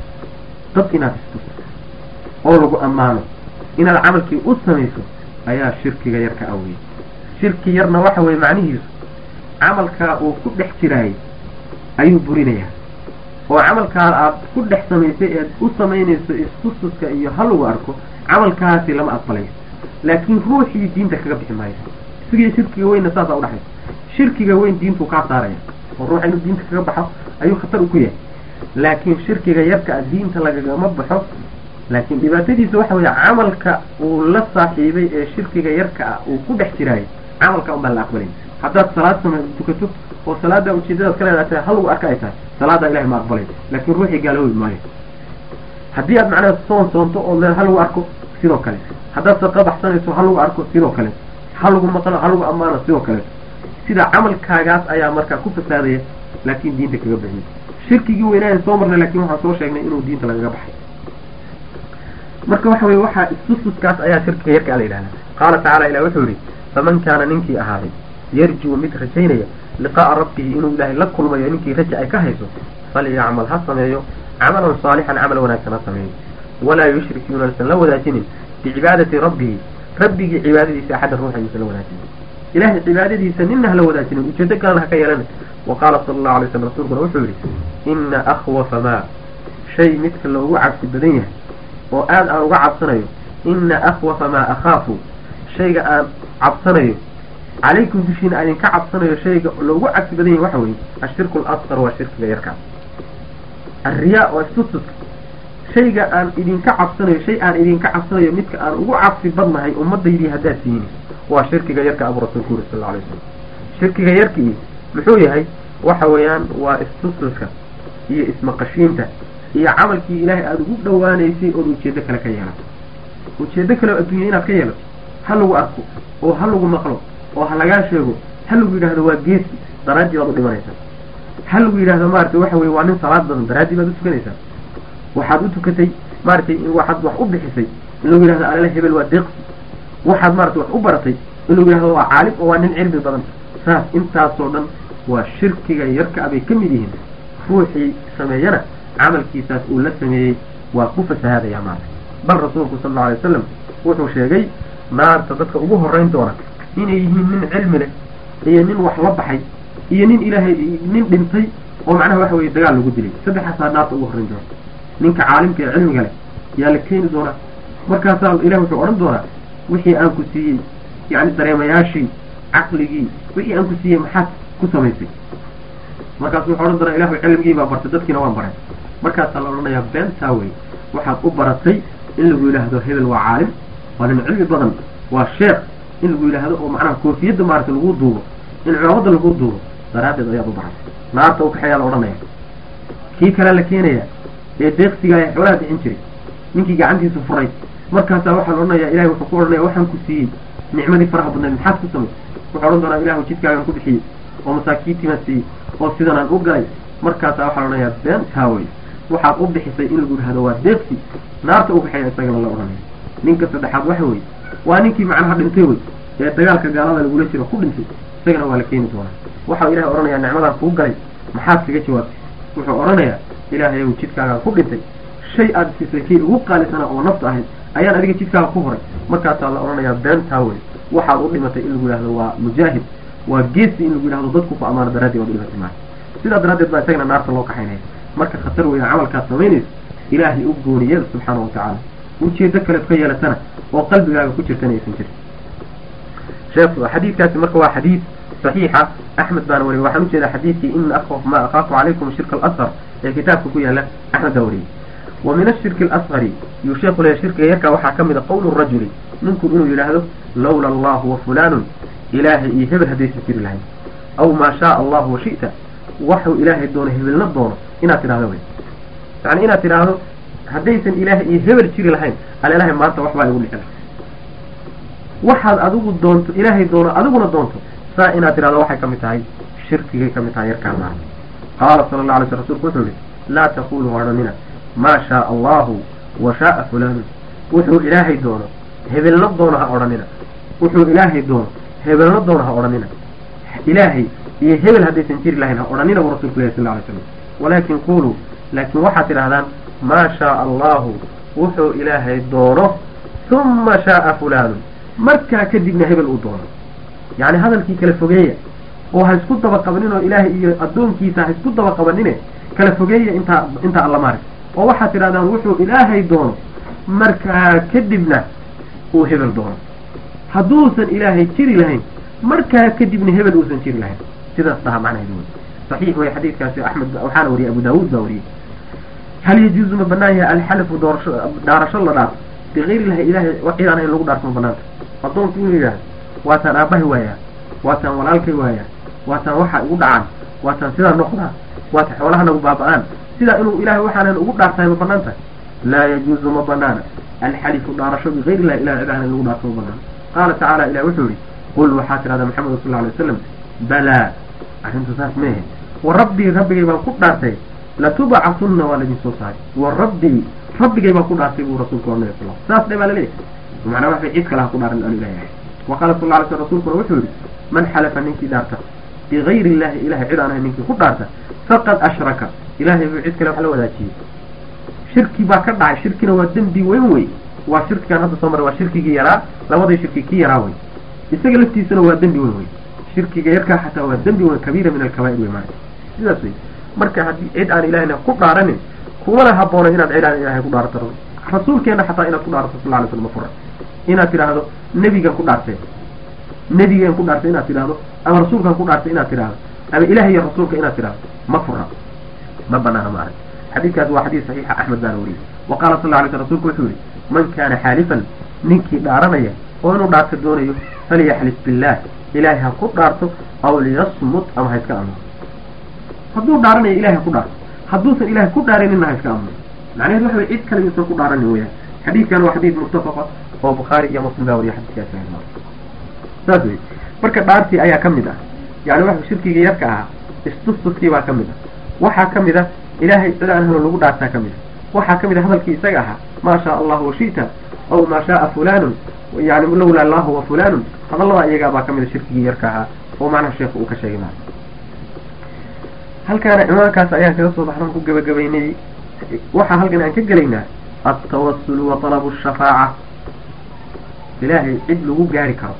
dad inaad istusto oo lagu ammaano inaad camalkii u samayso ayaa shirkiga yar ka aweyey shirki yarna waxa weye macnihiisu camalkaa uu ku dhex jiraayay ayuu burinayaa oo camalkaa aad ku dhex samaysay eed u samaynayso istustuska iyo ha lagu arko camalkaasi lama aqbalayo laakiin ruuxii diinta kaga bixi maayo isagiyo shirkiga weynna saasaa udhexaysa shirkiga weyn diintuu kaa saaraya oo ruuxa inuu diinta kaga baxo ayuu khatar u ku yahay laakiin shirkiga yarka a diinta lagagama baxo laakiin dhibaatadiisa waxa weeye camalka uu la saaxiibay ee shirkiga yarka ah uu ku dhex jiraayo camalka un baan la aqbalay haddaad salaad sama tukato oo salaada ujeedadaad ka leedahay tahay halagu arka ay tahay salaadaa ilahay ma aqbalay laakiin ruuxii gaaloobi maayo haddii aad macnaha soon soonto oo le ha lagu arko sidoo kale haddaad saqa baxsanayso ha lagu arko sidoo kale ha lagu maqlo ha lagu ammaano sidoo kale sida camalkaagaas ayaa markaa ku fasaadaya laakiin diinta kaga baxiyay shirkigii weynaayan soo marnay lakin waxaan soo sheegnay inuu diinta lagaga baxay marka waxa weye waxaa istustuskaas ayaa shirkiga yarka la yidhahda qaala tacala ilah wuxuu yihi faman kaana ninkii ahaaday yarjuu mid rajaynaya liqaa'a rabbihi inuu ilaahay la kulmayo ninkii raja ay ka hayso falyacmal ha sameeyo camalan saalixan camal wanaagsan ha sameeyo walaa yushrik yuunaysan la wadaajinin bicibaadati rabbihi rabbigii cibaadadiisa axadda ruuxa yuusan la wadaajinin ilahay cibaadadiisa nina hala wadaajinin ujeedo kalena ha ka yeelana wa qaala sala allahu alay slam rasuulkuna wuxuu yihi ina akhwafa maa shay midka loogu cabsi badan yahay oo aad aan uga cabsanayo ina akhwafa maa akhaafu shayga aan cabsanayo calaykum dushiina aan idinka cabsanayo shayga loogu cabsi badan yahay waxa weeye ashirku alasqar waa shirkiga yarkaas alriyaa waa istustuska shayga aan idinka cabsanayo shay aan idinka cabsanayo midka aan ugu cabsi badnahay ummadaydii haddaad tihiin waa shirkiga yarka abu rasuulku yuri sal lla alay slam shirkiga yarkii muxuu yahay waxa weeyaan waa istustuska iyo ismaqashiinta iyo camalkii ilaahay aada ugu dhawaanaysay ood ujeedo kale ka yeelato ujeedo kale oo adduunya inaad ka yeelato ha lagu arko oo ha lagu maqlo oo ha lagaa sheego ha lagu yidhaahdo waa geesi daraaddii baad u dhimanaysaa ha lagu yidhaahdo maaragtay waxa weye waa nin salaad badan daraaddii baad u tukanaysaa waxaad u tukatay maaragtay waxaad wax u bixisay in lagu yidhahdo alala hebel waa deeqsi waxaad maaragtay wax u baratay in lagu yidhahdo waa caalim oo waa nin cilmi badan saas intaasoo dhan waa shirkiga yarka abay ka mid yihiin ruuxii sameeyana camalkiisaas uu la sameeyey waa ku fasahaadaya maarka bal rasuulku sal alla alay wasalam wuxuu sheegay naarta dadka ugu horeyn doona inay yihiin nin cilmi leh iyo nin wax la baxay iyo nin ilaahay nin dhintay oo macnaha waxa weye dagaal lagu dilay saddexaasaa naarta ugu horreyn doona ninka caalimka ee cilmiga leh yaa la keeni doonaa markaasaa ilahi wuxuu odhan doonaa wixii aan ku siiyey yacni dareemayaashii caqligii wixii aan ku siiyey maxaad ku samaysay markaasu wuxuu odhan doonaa ilahu cilmigii baa bartay dadkiina waan baray markaasaa la odhanayaa beentaa wey waxaad u baratay in lagu yidhaahdo hebel waa caalim waa nin cilmi badan waa sheekh in lagu yidhaahdo oo macnaha koofiyadda maaragtay lagu duubo in cimaamadda lagu duubo daraaddeed ayaad u baratay naarta u kaxeeyaa la odhanaya kii kale la keenaya ee deeqsiga ee xoolaha bixin jiray ninkii gacantiisu furay markaasaa waxaa la odhanayaa ilahay wuxuu ku odhanaya waxaan ku siiyey nicmadii faraha badnayd maxaad ku samaysay wuxuu odhan doonaa ilahu jidkaagan ku bixiyey oo masaakiintiimaan siiyey oo sidanaan u galay markaasaa waxaa la odhanayaa beentaa wey waxaad u bixisay in lagu yidhahdo waa deeqsi naarta u kaxeeya isagana la odhanaya ninka saddexaad waxa weye waa ninkii macnaha dhintay wey ee dagaalka gaalada lagula jiro ku dhintay isagana waa la keeni doonaa waxau ilahay odhanayaa nicmadaan kuu galay maxaad kaga jawaabtay wuxuu odhanayaa ilaahay ow jidkaagaan ku dhintay shay aad siisay kii ugu qaalisana oo nafta ahayd ayaan adiga jidkaaga ku horay markaasaa la odhanayaa beentaa wey waxaad u dhimatay in lagu yidhahdo waa mujaahid waa geesi in lagu yidhahdo dadku ku amaano daraadii waad u dhimatay maa sidaa daraaddeed baa isagana naarta loo kaxaynaya marka khatar weya camalkaad samaynayso ilaahay u gooniyada subxaana wa tacaala ujeedo kaleed ka yeelatana oo qalbigaaga ku jirtana aysan jirin sheekh xadiidkaasi marka waa xadiid saxiixa axmed baana wariyay waxaan ujeedaa xadiidkii ina akhwaf ma akhaafu calaykum shirka alasar ee kitaabka ku yaala axmed baa wariyey wa min ashirki alasgari yuu sheekhu leeyahy shirkiga yarkaa waxaa ka mid a qowlu rajuli ninku inuu yidhaahdo lawla allahu wa fulaanun ilaahay iyo hebel haddaysan jiri lahayn aw maa shaaa allahu wa shi'ta waxuu ilaahay doono hebelna doono inaad tidhahdo wey yani inaad tidhaahdo haddaysan ilaahay iyo hebel jiri lahayn al ilahay maanta waxbaa igu dhici lahay waxaad adigu doonto ilaahay doono adiguna doonto saa inaad tidhahdo waxay ka mid tahay shirkigay ka mid tahay yarkaa maa qaala sala alla alay sl rsulku wuxuu yihi laa taquluu odhanina maa shaaa allahu wa shaaa fulaanun wuxuu ilaahay doono hebelna doono ha odhanina wuxuu ilaahay doono hebelna doono ha odhanina ilaahay iyo hebel haddaysan jiri lahayn ha odhanina buu rasulku ilahi sal alay slam walaakin quluu laakiin waxaad tidhahdaan maa shaaa allahu wuxuu ilaahay doono huma shaaa fulaanun markaa kadibna hebel uu doono yacni hadalkii kala fogeeya oo ha isku daba qabanin oo ilaahay iyo addoonkiisa ha isku daba qabanine kala fogeeya intaa intaa alla maarag oo waxaad tidhahdaan wuxuu ilaahay doono markaa kadibna uu hebel doono hadduusan ilaahay jiri lahayn markaa kadibna hebel uusan jiri lahayn sidaas dhaha macnaheedu wey saxiix wey xadiidkaasi axmed waxaana wariyay abu daawuud baa wariyey hal yajuuzu ma banaan yahay alxalifu doorasho dhaarasho la dhaarto bigayri illahi ilahay cid aan ahayn lagu dhaarto ma banaanta addoonku inuu yidhaahdo waataan aabbahay waayaa waataan walaalkay waayaa waataan waxa igu dhacaan waataan sidaa noqdaa waata xoolaha nagu baaba-aan sidaa inuu ilahay waxaanan ugu dhaartahay ma banaan tahay laa yajuuzu ma banaana alxalifu dhaarasho bigayri illahi ilahay cid aan ahayn lagu dhaarto ma banaana qaala tacaala ilah wuxuu yihi qul waxaa tidhahdaa maxamed sal alay wasalam balaa arrintu saas meehe wa rabbii rabbigay baan ku dhaartay latubcatunna waa laydin soo saaray wa rabbii rabbigay baan ku dhaartay buu rasuulku ornay sal saas dhe baa laleeyahay macnaa waxbay cid kale ha ku dhaaran aan ilahay ahay wa qaala sal alay sl rsulkuna wuxuu yihi man xalafa ninkii dhaarta bigayri illahi ilahay cid aan ahay ninkii ku dhaarta faqad ashraka ilahay buu cid kale wax la wadaajiyey shirki baa ka dhacay shirkina waa dembi weyn wey waa shirkigaan hadda soo maray waa shirkigii yaraa labadii shirki kii yaraa wey isaga laftiisana waa dembi weyn wey shirkiga yarkaa xataa waa dembi weyn kabiira min alkabaa'ir wey maana sidaas wey marka haddii cid aan ilahayna ku dhaaranin kumana habboona inaad cid aan ilahay ku dhaarato rasuulkeena xataa inaad ku dhaarato sal alay slam ma fura inaad tidhaahdo nebigan ku dhaartee nebigan ku dhaartay inaad tidhaahdo ama rasuulkan ku dhaartay inaad tidhaahdo ama ilaah iyo rasuulka inaad tidhaahdo ma fura ma banaana ma arag xadiidkaas waa xadiis saxiixa axmed baana wariyey wa qaala sal alay sl rsulku wuxuu yihi man kaana xaalifan ninkii dhaaranaya oo inuu dhaarto doonayo falyaxlif billaah ilaahay ha ku dhaarto aw liyasmut ama ha iska amno hadduu dhaaranayo ilahay ha ku dhaarto hadduusan ilahay ku dhaaranina ha iska amno macnaheed waxa way cid kale yuusan ku dhaaranin weyaan xadiidkan waa xadiid muttafaqa oo bukhaari iyo muslim baa wariya xadiidkaas saas wey marka dhaartii ayaa ka mid ah yani waxa shirkigii yarka ahaa istustuskii baa ka mid ah waxaa ka mid ah ilaahay cid aan helo lagu dhaartaa ka mid ah waxaa ka mid ah hadalkii isaga ahaa maa shaa allahu washita aw maa shaaa fulanun yani lawla allahu wa fulanun hadallada iyagaa baa ka mid a shirkigii yarka ahaa oo macnaha sheekhu uu ka sheegay maa halkaana cimaankaas ayaan kaga soo baxnaan ku gebagabaynay waxaa halkan aan ka gelaynaa altawasulu wa talabu shafaaca ilaahay cid lagu gaari karo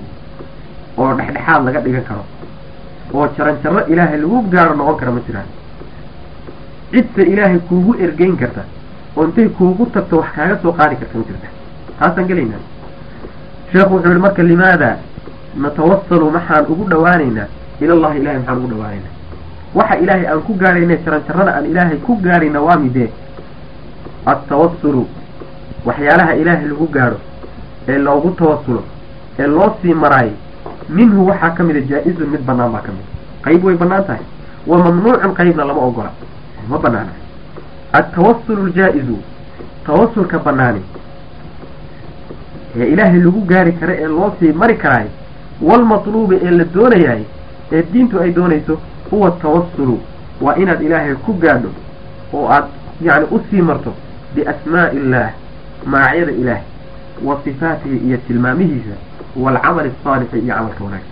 oo dhexdhexaad laga dhigan karo oo jaran jarro ilaahay lagu gaaro noqon kara ma jiraan cidta ilaahay kuugu ergeyn karta oo intay kuugu tagto wax kaaga soo qaadi karta ma jirta taasaan gelaynaa sheekhu wuxuu yihi marka limaada natawasalu maxaan ugu dhawaanaynaa ilallahi ilahay maxaan ugu dhawaanaynaa waxa ilaahay aan ku gaarayna jaran jarrada aan ilaahay ku gaarayna waa midee altawasulu waxyaalaha ilaahay lagu gaadho ee loogu tawasulo ee loo sii maraayo minhu waxaa ka mida jaa-izun mid banaan baa ka mid qayb way banaan tahay wa mamnuucun qaybna lama ogola ma banaana altawasulu ljaa-izu tawasulka banaani ee ilaahay lagu gaari kara ee loo sii mari karaayo waalmatluubi ee la doonayahay ee diintu ay doonayso huwa tawasulu waa inaad ilaahay ku gaadho oo aad yacni usii marto biasmaa'i illaah magacyada ilaah wa sifaatihi iyo tilmaamihiisa waalcamali asaalixi iyo camalka wanaagsan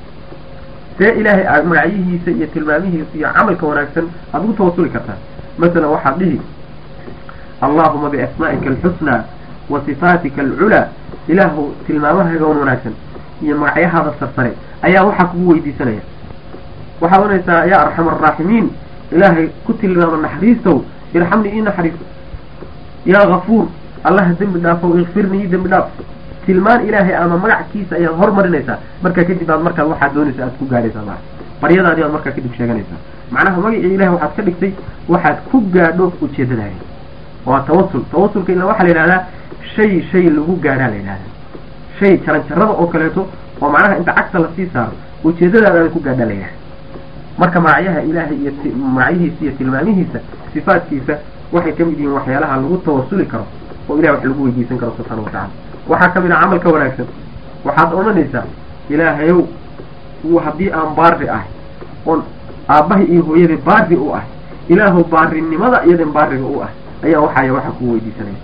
see ilaahay magacyihiisa iyo tilmaamihiisa iyo camalka wanaagsan aada ugu tawasuli kartaa masalan waxaad dhihi allaahuma biasmaa'ika alxusnaa wa sifaatika alculaa ilaahu tilmaamahayga wan wanaagsan iyo magacyahaada sarsare ayaa waxaa kugu weydiisanaya waxaad oranaysaa yaa arxam araaximiin ilaahay ku tilmaama naxariistow irxamnii ii naxariiso yaa gafuur allaha dembi dhaafow ikfirnii ii dembi dhaaf tilmaan ilaahay ama magackiisa ayaad hormarinaysaa markaa kadib aad markaad waxaad doonaysa aad ku gaadhaysaa maa baryadaadi aad markaa kadib sheeganaysaa macnaha magacii ilahay waxaad ka dhigtay waxaad ku gaadho ujeedadaada waa tawasul tawasulka ila waxaa la yidhahdaa shay shay lagu gaadhaa la yidhahdaa shay jaran jarada oo kaleeto oo macnaha inta cagta lasii saaro ujeedadaada aad ku gaadhaa la yidhahda marka magacyaha ilaahay iyo magacyihiisa iyo tilmaamihiisa sifaadkiisa waxay ka mid yihiin waxyaalaha lagu tawasuli karo oo ilahay wax lagu weydiisan karo subxaana wa tacala waxaa ka mid ah camalka wanaagsan waxaad odhanaysaa ilaahayow haddii aan baari ahay oon aabbahay iyo hooyadii baari u ah ilaahu baarinimada iyadan baariga u ah ayaa waxaaya waxa kuu weydiisanaya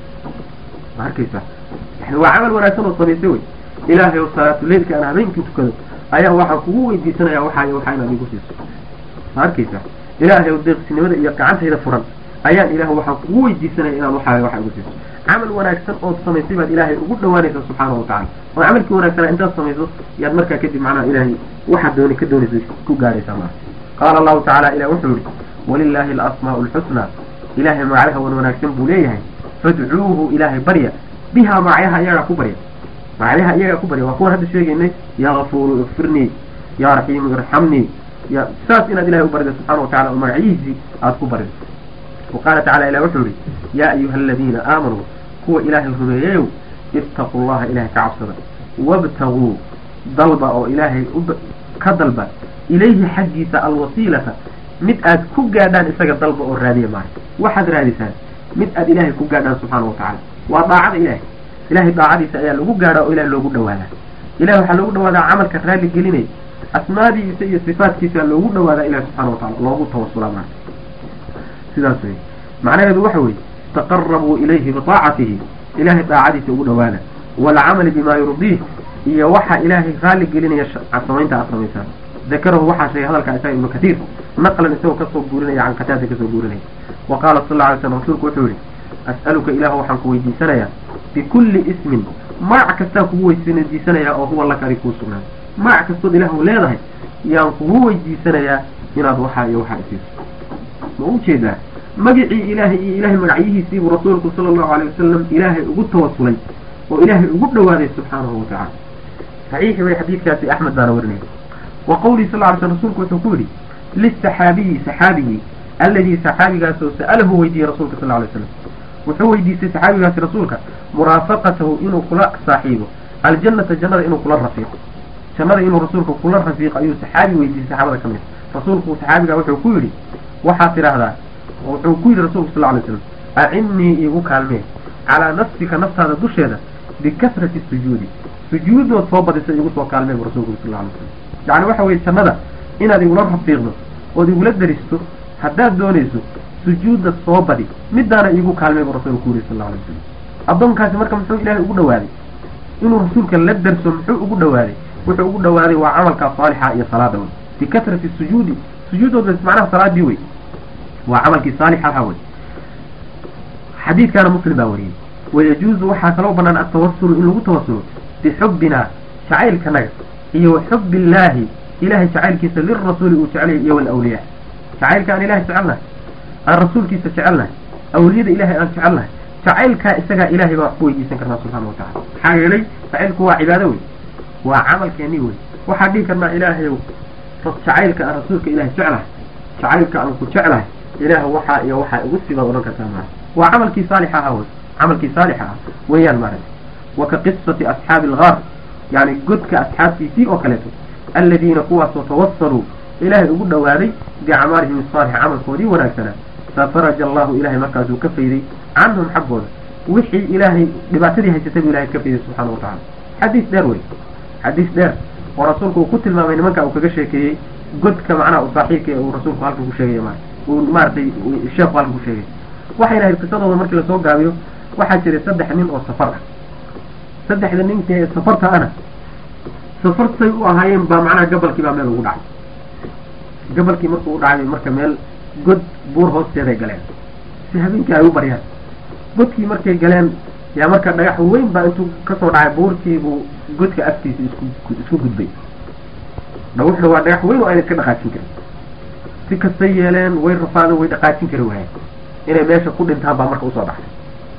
ma arkaysaa yani waa camal wanaagsan oo samaysay wey ilaahay ow salaatuleilka aan habeenkii tukado ayaa waxaa kugu weydiisanaya waxaaya waxaa inaad igu siiso ma arkaysaa ilaahay ow deeqsinimada iyo gacantayda furan ayaan ilaah waxaa kugu weydiisanaya inaad waxaaya waxa igu siiso camal wanaagsan ood samaysay baad ilaahay ugu dhawaanaysa subxaana wa tacala oo camalkii wanaagsanaa intaad samayso yaad markaa kadib macnaha ilaahay waxaad dooni ka doonaysa ku gaadhaysaa maa qaala allahu tacala ilah wuxuu yihi walilaahi alasmaa'u alxusnaa ilaahay magacyaha wan wanaagsan buu leeyahay fadcuuhu ilaahay barya bihaa magacyaha iyagaa ku barya magacyaha iyagaa ku barya waa kuwan hadda sheegaynay yaa gafuuru ikfirnii yaa raxiimu irxamnii ya saas inaad ilahay u barida subxana wa tacala oo magacyihiisii aada ku barido wa qaala tacala ilah wuxuu yihi yaa ayuha aladiina aamanuu kuwa ilaahay rumeeyeyow ittaquu llaha ilahay ka cabsada wabtaguu dalba oo ilaahay ka dalba ilayhi xaggiisa alwasiilata mid aad ku gaadhaan isaga dalba oo raadiya maaha waxaad raadisaan mid aad ilaahay ku gaadhaan subxaana wa tacala waa daacada ilahay ilahay daacadiisa ayaa lagu gaadhaa oo ilahay loogu dhawaadaa ilahay waxaa loogu dhawaadaa camalka raalli gelinay asmaadiisa iyo sifaatkiisa loogu dhawaadaa ilahi subxana wa tacala loogu tawasulaa maa sidaas wey macnaheedu waxa weeye taqarabuu ilayhi biaacatihi ilahay daacadiisa ugu dhawaada waalcamali bima yurdiih iyo waxa ilaahay raalli gelinaya samaynta aad samaysaan dakarahu waxaa sheegay hadalkaa isaga ibnu katiir naqlan isagoo kasoo guurinaya can kataada kasoo guurinaya wa qaala sal lla alay slam rasuulku wuxuu yihi as'aluka ilaahu waxaan ku weydiisanayaa bikulli ismin magac kastaan kugu weydiisanayaa oo huwa laka adig kuu sugnaa magac kastood ilaahu leedahay yaan kugu weydiisanayaa inaad waxaa iyo waxaa isiiso ma u jeedaa magicii ilaahay iyo ilaahay magacyihiisiibuu rasuulku sala allahu alay wasalam ilaahay ugu tawasulay oo ilaahay ugu dhawaaday subxaanahu wa tacala saxiixi way xadiidkaasi axmed baana warinaya wa qawlihi sal ly sl rsulku wuxuu ku yidhi lisaxaabiyi saxaabigii alladii saxaabigaasoo sa'alahu weydiiyey rasuulka sal lay slam wuxuu weydiistay saxaabigaasi rasuulka muraafaqatahu inuu kula saaxiibo aljannata jannada inuu kula rafiiqo jannada inuu rasuulka kula rafiiqo ayuu saxaabi weydiistay saxaabada ka mid rasuulku saxaabigaa wuxuu ku yidhi waxaad tidhaahdaa wuxuu ku yidhi rasulku sal lay slam acinnii iigu kaalmee calaa nafsika naftaada dusheeda bikasrati sujuudi sujuudood soo badisa igu soo kaalmee bu rasulku sal lay slam yacni waxa weye jannada inaad igula rafiiqdo ood igula daristo haddaad doonayso sujuudda soo badi midaana iigu kaalmay buu rasuulku yuri sal alay slam addoonkaasi marka muxuu ilaahay ugu dhawaaday inuu rasuulka la darso muxuu ugu dhawaaday wuxuu ugu dhawaaday waa camalka saalixa iyo salaada wey bikasrati sujuudi sujuudood macnaha salaadii wey waa camalkii saalixa ahaa wey xadiidkaana muslim baa wariyey wayajuuzu waxaa kaloo banaan altawasulu in lagu tawasulo bixubbina jacaylkanaga iyo wa xubbi illaahi ilahay jacaylkiisa lirasuuli uu jecelyahay iyo walawliyaa jacaylka aan ilahay jecelnahay aan rasuulkiisa jecelnahay awliyada ilahay aan jecelnahay jacaylkaa isagaa ilahay baa wax ku weydiisan karnaa subxaana wa tacala maxaa yeelay jacaylku waa cibaado wey waa camalkeeni wey waxaan dhihi karnaa ilaahayow jacaylka aan rasuulka ilahay jeclahay jacaylka aan ku jeclahay ilaah waxaa iyo waxaa igu sibaad odhan kartaa maa waa camalkii saalixa ahaa wey camalkii saalixa ah weeyaan maaragta wa ka qisati asxaabi algaar yani godka asxaabtiisii oo kaleeto aladiina kuwaasoo tawasaluu ilaahay ugu dhawaaday biacmaalihim asaalixa camalkoodii wanaagsanaa fafaraja allahu ilahay markaasuu ka fayday canhum xaggooda wixii ilaahay dhibaatadii haysatay buu ilahay ka fayday subxaana wa tacala xadiis dheer wey xadiis dheer oo rasuulku uu ku tilmaamay nimanka uu kaga sheekeeyey godka macnaha u saaxiibka ee uu rasuulku halkan ku sheegay ma uu maaratay sheekhu halkan ku sheegay waxayna ahayd qisadooda markii lasoo gaabiyo waxaa jiray saddex nin oo safar ah saddexda ninka ee safarta ana safartay u ahaayeen baa macnaha gabalkii baa meel ugu dhacay gabalkii markuu u dhacay marka meel god buur hoosteeday galeen si habeenkii ay u baryaan godkii markay galeen yaa marka dhagax weyn baa intuu kasoo dhacay buurtiibuu godka afkiisa isku isku gudbay dhawuxna waa dhagax weyn oo ayna iska dhaqaajin karin si kastay yeeleen way rafaadeen way dhaqaajin kari waayeen inay meesha ku dhintaan baa marka usoo dhaxay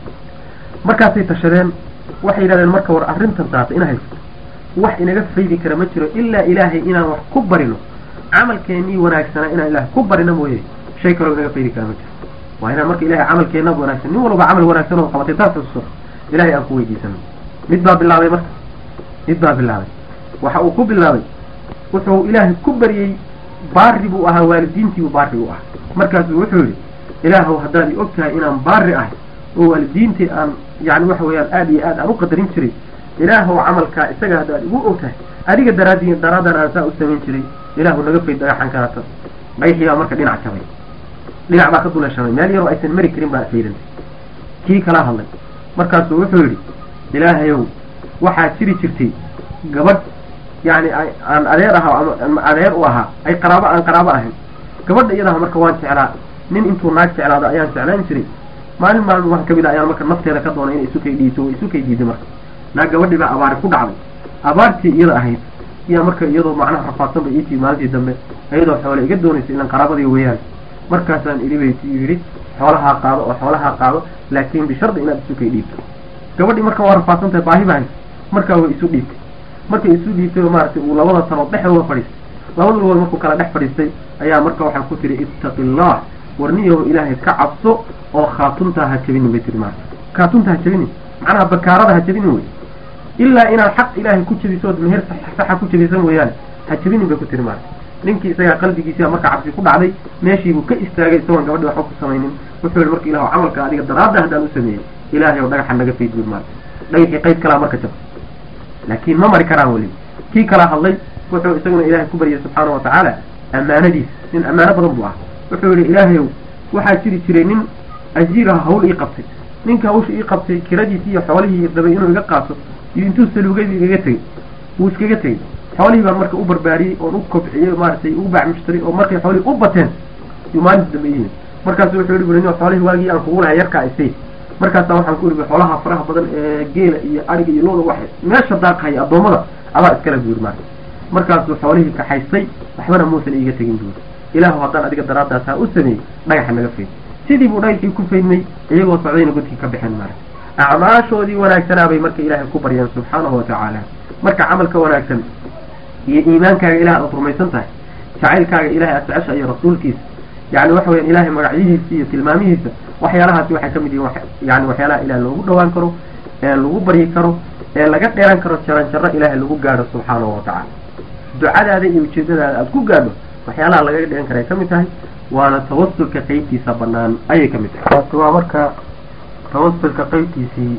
markaasay tashadeen waxay yidhahdeen marka war arrintan taata ina haysto wax inaga faydi kara ma jiro ilaa ilaahay inaan wax ku barino camalkeenii wanaagsanaa inaan ilaahay ku barino mooye shay kaloo inaga faydi kara ma jiro waa inaan marka ilahay camalkeenna wanaagsan nin walba camal wanaagsan oo qabatay taas xusuuso ilahay aan ku weydiisano mid baa bilaabay marka mid baa bilaabay waxa uu ku bilaabay wuxuu ilaahay ku baryey baari buu ahaa waalidiintiibuu baari u ahaa markaasuu wuxuu yidhi ilaahow haddaad i og tahay inaan baari ahay oo waalidiintii aan yani waxa weeyaan aada iyo aad aan u qadarin jiray ilaahow camalkaa isaga haddaad igu og tahay adiga daraadii daraadan aan saa u samayn jiray ilaahu naga fayd dhagaxan kaata dhagaxii baa marka dhinac jabay dhinac baa ka duleeshamay meel yaroo aysan mari karin baa faydantay kii kala hadlay markaasuu wuxuu yidhi ilaahayow waxaa jiri jirtay gabadh yani aan adeer ahaa ama adeer u ahaa ay qaraabo aan qaraabo ahayn gabadha iyadaha marka waan jeclaa nin intuu naag jeclaado ayaan jeclaan jiray maalin maalin wax kamid a ayaan marka nafteeda ka doonay inay isu kay dhiiso oo isu kay diiday marka naag gabadhii baa abaari ku dhacday abaartii iyada ahayd iyaa marka iyadoo macnaha rafaadsan bay iitii maalintii dambe iyadoo xoole iga doonaysa ilan qaraabadii weeyaan markaasaan idhi bay yidhi xoolahaa qaado oo xoolahaa qaado laakin bishardi inaad isu kay dhiibto gabadhii marka waa rafaadsan tahay baahi baa haysa markaa way isu dhiibtay markay isu dhiibtay oo maaragtay uu labada talood dhexdooda fadhiistay labada lugood markuu kala dhex fadhiistay ayaa marka waxaa ku tiri ittaqi illah warniyaho ilaahay ka cabso oo khaatuntaa ha jabinin bay tiri maarata khaatunta ha jabinin macnaha bakaarada ha jabinin wey ilaa inaad xaq ilaahay ku jabisood meher saxa ku jabisan mooyaane ha jabinin bay ku tiri maarata ninkii isagaa qalbigiisia marka cabsi ku dhacday meeshiibuu ka istaagay isagoon gabadhi waxba ku samaynin wuxuu yihi marka ilah camalka adiga daraadda haddaan u sameeyey ilaahay oo dhagaxa naga fayd buy maarata dhagaxii qayd kalaa marka jab laakiin ma mari karaan weli kii kala hadlay wuxuu isaguna ilaahay ku baryay subxaana wa tacaala ammaanadiis nin ammaano badan buu ah wuxuu yihi ilaahayow waxaa jiri jiray nin ajiiraha hawl ii qabtay ninka hawsha ii qabtay kiradiisi iyo xoolihii rabay inuu iga qaato iyo intuu saluugay igaga tegey wuu iskaga tegey xoolihii baan marka u barbaariyey oon u kobciyey maaragtay u bacmushtaray oo markay xoolihii u bateen yuu maalinta dambe yihiin markaasu wuxuu yihi buri nin xoolihii waagii aan kugu lahay yarkaa isay markaasaa waxaan ku ihi xoolaha faraha badan ee geela iyo ariga iyo looda wax meesha daaqhaya addoommada adaa iskale buu yidhi maarka markaasuu xoolihii kaxaystay waxbana muusan iiga tegin buuri ilaahu haddaan adiga daraaddaas ha u sameeyey dhagaxa naga fayd sidii buu dhagaxii ku faydmay iyagoo socdayna godkii ka baxeen maarka acmaashoodii wanaagsanaa bay marka ilaahay ku baryeen subxaanahu watacaala marka camalka wanaagsan iyo iimaankaaga ilaah aad rumaysan tahay jacaylkaaga ilahay aad jecesha iyo rasuulkiisa yani waxa weyan ilahay magacyihiisa iyo tilmaamihiisa waxyaalahaasi waxay ka mid yihiin yani waxyaalaha ilaah loogu dhawaan karo ee lagu baryi karo ee laga dheeran karo jaran jarro ilaahay lagu gaadho subxaanahu watacaala ducadaada iyo ujeedadaada aada ku gaadho waxyaalaha lagaga dheeran kara ay ka mid tahay waana tawasulka qeybtiisa banaan ayay ka mid tahay waasi waa marka tawasulka qeybtiisii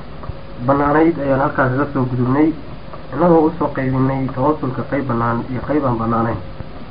banaanayd ayaan halkaas kaga soo gudubnay innagoo usoo qaybinay tawasulka qeyb banaan iyo qeyb aan banaanayn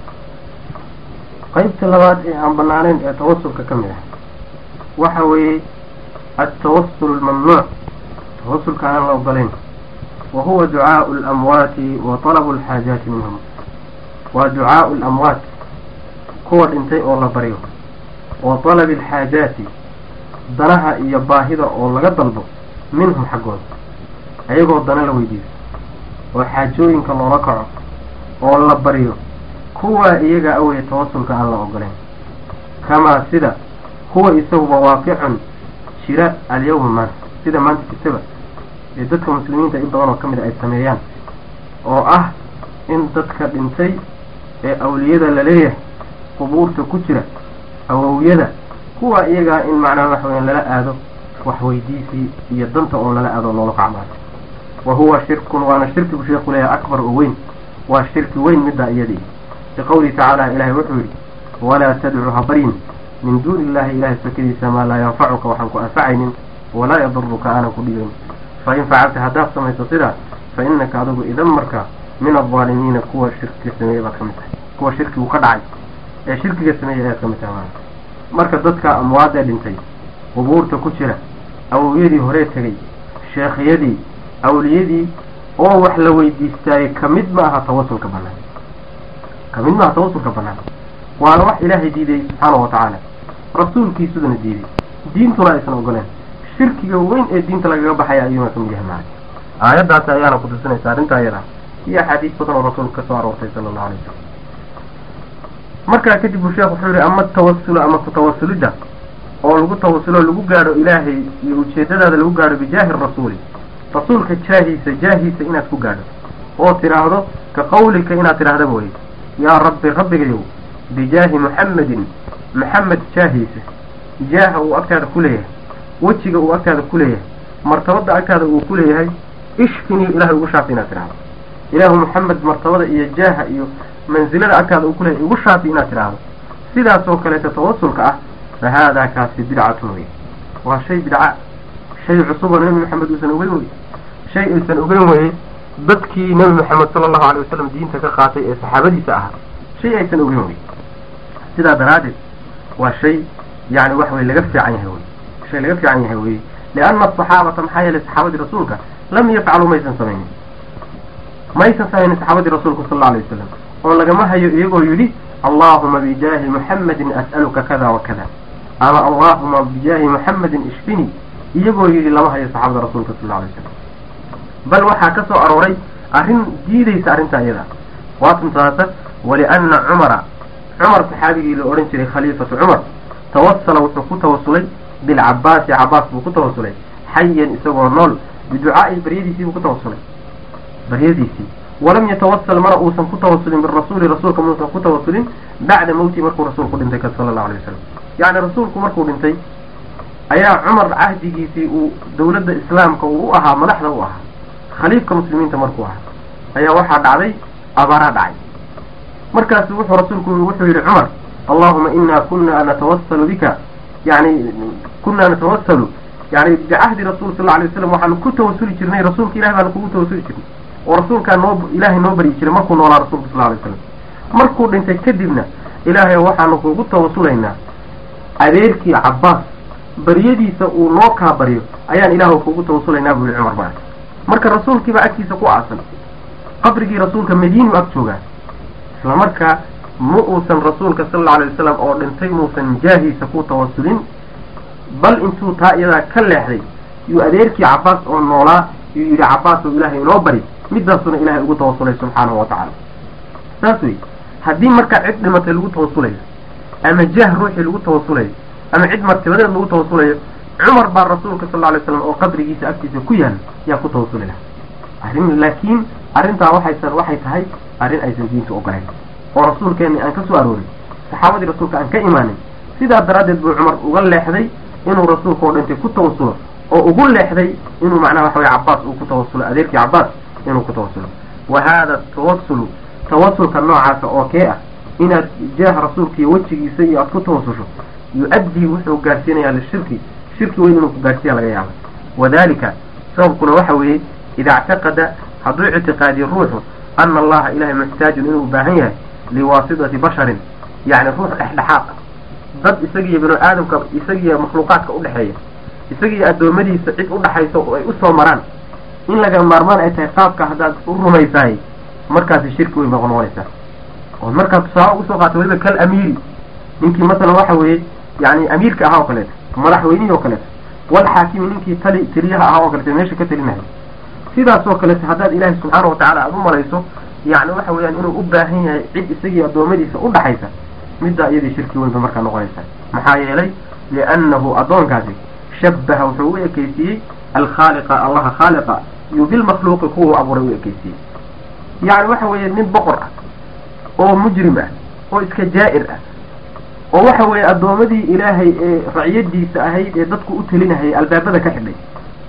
qeybta labaad ee aan banaaneyn ee tawasulka ka mid ah waxa weeye altawasul almamnuuc tawasulka aan la ogolayn wa huwa ducaau alamwaati wa talabu alxaajaati minhum waa ducaau alamwaat kuwa dhintay oo la baryo wa talabi alxaajaati danaha iyo baahida oo laga dalbo minhum xaggooda ayagoo dana la weydiiso oo xaajooyinka loola kaco oo la baryo kuwaa iyaga aweye tawasulka aan la ogoleyn kamaa sida huwa isaguba waaqicun jira alyawma maanta sida maanta jirtaba ee dadka muslimiinta in badan oo ka mid a ay sameeyaan oo ah in dadka dhintay ee awliyada la leeyahay qubuurta ku jira awowyada kuwa iyagaa in macnaha waxa weyan lala aado waxweydiisii iyo danta oo lala aado loola kacmaayo wa huwa shirkun waana shirkigu sheekhu leeyahay akbar oo weyn waa shirki weyn middaa iyadii liqawlihi tacaala ilahay wuxuu yidhi walaa tadcu habaryin min duuni illahi ilahay sakadiisa maa laa yanfacuka waxaan ku anfacaynin walaa yaduruka aanan ku dhibayn fa in facalta haddaad samayso sidaa fa innaka adigu idan marka min aldaalimiina kuwa shirkiga sameeyey baad ka mid tahay kuwa shirkigu ka dhacay ee shirkiga sameeyey ayaad ka mid tahay maanta marka dadka amwaadee dhintay qubuurta ku jira awowyadii horee tegay sheekhyadii awliyadii oo wax la weydiistaayey kamid ma aha tawasulka banaan kamid ma aha tawasulka banaan waana wax ilaahay diiday subxaanahu watacaala rasuulkiisudana diiday diintuna aysan ogoleen shirkiga weyn ee diinta lagaga baxaya ayuuna kamid yahay maarag aayaddaasi ayaana kutusinaysa arrinta ayada iyo axaadiis badan oo rasuulka kasoo aroortay sala allahu alay wasalam markaa kadib buu sheekh wuxuu yihi ama tawasulu ama kutawasulidda oo lagu tawasulo lagu gaadho ilaahay iyo ujeedadaada lagu gaadho bijaahi rasuuli rasuulka jaahiisa jaahiisa inaad ku gaadho oo tidhaahdo ka qawlika inaad tidhaahda mooye yaa rabbi rabbigayow bijaahi muxammedin maxamed jaahiisa jaaha uu agtaada ku leeyahay wejiga uu agtaada ku leeyahay martabada agtaada uu ku leeyahay ishfinii ilahay ugu shaafi inaad tidhaahdo ilaahu maxamed martabada iyo jaaha iyo mansilada agtaada uu kuleeyahay ugu shaafi inaad tidhaahdo sidaas oo kaleeta tawasulka ah fa haadaa kaasi bidcatun wey waa shay bidca shay cusuboo nebi maxamed uusan ogeyn weye shay aysan ogeyn weye dadkii nebi maxamed sala allahu alay wasalam diinta ka qaatay ee saxaabadiisa ahaa shay aysan ogeyn weye sidaa daraaddeed waa shay yani wax wey laga fiican yahay wey shay laga fiican yahay weye lianna asaxaabata maxaa yeelay saxaabadii rasuulka lam yafcaluu maysan samaynin maysan samaynin saxaabadii rasuulka sal alla alay wasalam oo lagama hayo iyagoo yidhi allahuma bijaahi muxammedin as'aluka kada wa kada ama allahuma bijaahi muxammedin ishfini iyagoo yidhi lama hayo saxaabada rasuulka sal alla alay wasalam bal waxaa ka soo arooray arrin diidaysa arrinta iyada waatuntaasa waliana cumara cumar saxaabigii la odhan jiray khaliifatu cumar tawasala wuxuu ku tawasulay bilcabaasi cabaas buu ku tawasulay xayan isagoo nool biducaa'i baryadiisii buu ku tawasulay baryadiisii walam yatawasal mana uusan ku tawasulin birasuuli rasuulka muusan ku tawasulin bacda mawtii markuu rasuulku dhintay ka sala allahu alay wasalam yacni rasuulku markuu dhintay ayaa cumar cahdigiisii uu dawladda islaamka uu u ahaa madaxda u ahaa khaliifka muslimiinta markuu ahaa ayaa waxaa dhacday abaaraa dhacay markaasu wuxuu rasuulku wuxuu yidhi cumar allahuma ina kuna natawasalu bika yani kunaa natawasalu yani bicahdi rasul sal alay waslam waxaanu ku tawasuli jirnay rasuulka ilahi baanu kugu tawasuli jirnay oo rasuulkaa noo ilaahay noo baryi jiray markuu noolaa rasuulka sal alay waslam markuu dhintay kadibna ilaahay waxaanu kugu tawasulaynaa adeerkii cabaas baryadiisa uu noo kaa baryo ayaan ilaahu kugu tawasulaynaa buu yihi cumar maa marka rasuulkiibaa agtiisa ku aasan qabrigii rasuulka madiinu ag joogaa isla markaa ma uusan rasuulka sal alla alay wasalam oo dhintay muusan jaahiisa ku tawasulin bal intuu taa iyadaa ka leexday yuu adeerkii cabaas oo noolaa yuu yidhi cabaas oo ilaahay inoo bari midaasuna ilaahay ugu tawasulay subxaanahu wa tacaala saas wey haddii markaa cid dhimatay lagu tawasulayo ama jaah ruuxii lagu tawasulayo ama cid martibadeed lagu tawasulayo cumar baa rasuulka sal alla alay slam oo qabrigiisa agtiisa ku yaal yaa ku tawasuli laha arrin laakiin arrintaa waxaysan waxay tahay arrin aysan diinta ogolayn oo rasuulkeenni aan ka soo aroorin saxaabadii rasuulka aan ka imaanin sidaa daraaddeed buu cumar uga leexday inuu rasuulka oo dhintay ku tawasulo oo ugu leexday inuu macnaha waxa weye cabaas uu ku tawasulo adeerkii cabaas inuu ku tawasulo wa haada tawasulu tawasulka noocaasa oo kee ah inaad jaah rasuulka iyo wejigiisa iyo aad ku tawasusho yu-addii wuxuu gaarsiinayaa lishirki shirki weyn inuu ku gaarsiiya laga yaaba wadalika sababkuna waxa weeye ida ictaqada hadduu ictiqaadiyo ruuxu ana allaha ilahay muxtaajun inuu baahan yahay liwaasitati basharin yacni ruux dhexdhexaad ah dad isagiiyo binu aadamka isagiiyo makhluuqaadka udhexeeya isagiiyo addoommadiisa cid udhaxaysa oo ay usoo maraan in laga maarmaan ay tahay qaabka haddaad u rumaysahay markaasi shirki weyn baa noqonaysaa oo markaad tusaale usoo qaata weliba kal amiiri ninkii masalan waxa weeye yani amiirka ahaa oo kaleeto madaxweynihii oo kaleeto walxaakimi ninkii tali teliyaha ahaa oo kaleeto meesha ka telinahay sidaas oo kaleeto haddaad ilaahay subxaana watacaala aada u malayso yani waxa weeyaan inuu u baahan yahay cid isagii addoommadiisa udhaxaysa middaa iyadii shirki weyn ba markaa noqonaysa maxaa yeelay liannahu addoonkaasi shabaha wuxuu u ekeysiiyey alkhaaliqa allaha khaaliqa iyo bilmakhluuqi kuwa abuuray u ekeysiiyey yani waxa weeye nin boqor ah oo mujrim ah oo iska jaa'ir ah oo waxa weeye addoommadii ilaahay ee raciyadiisa ahayd ee dadku u telinahayay albaabada ka xidhay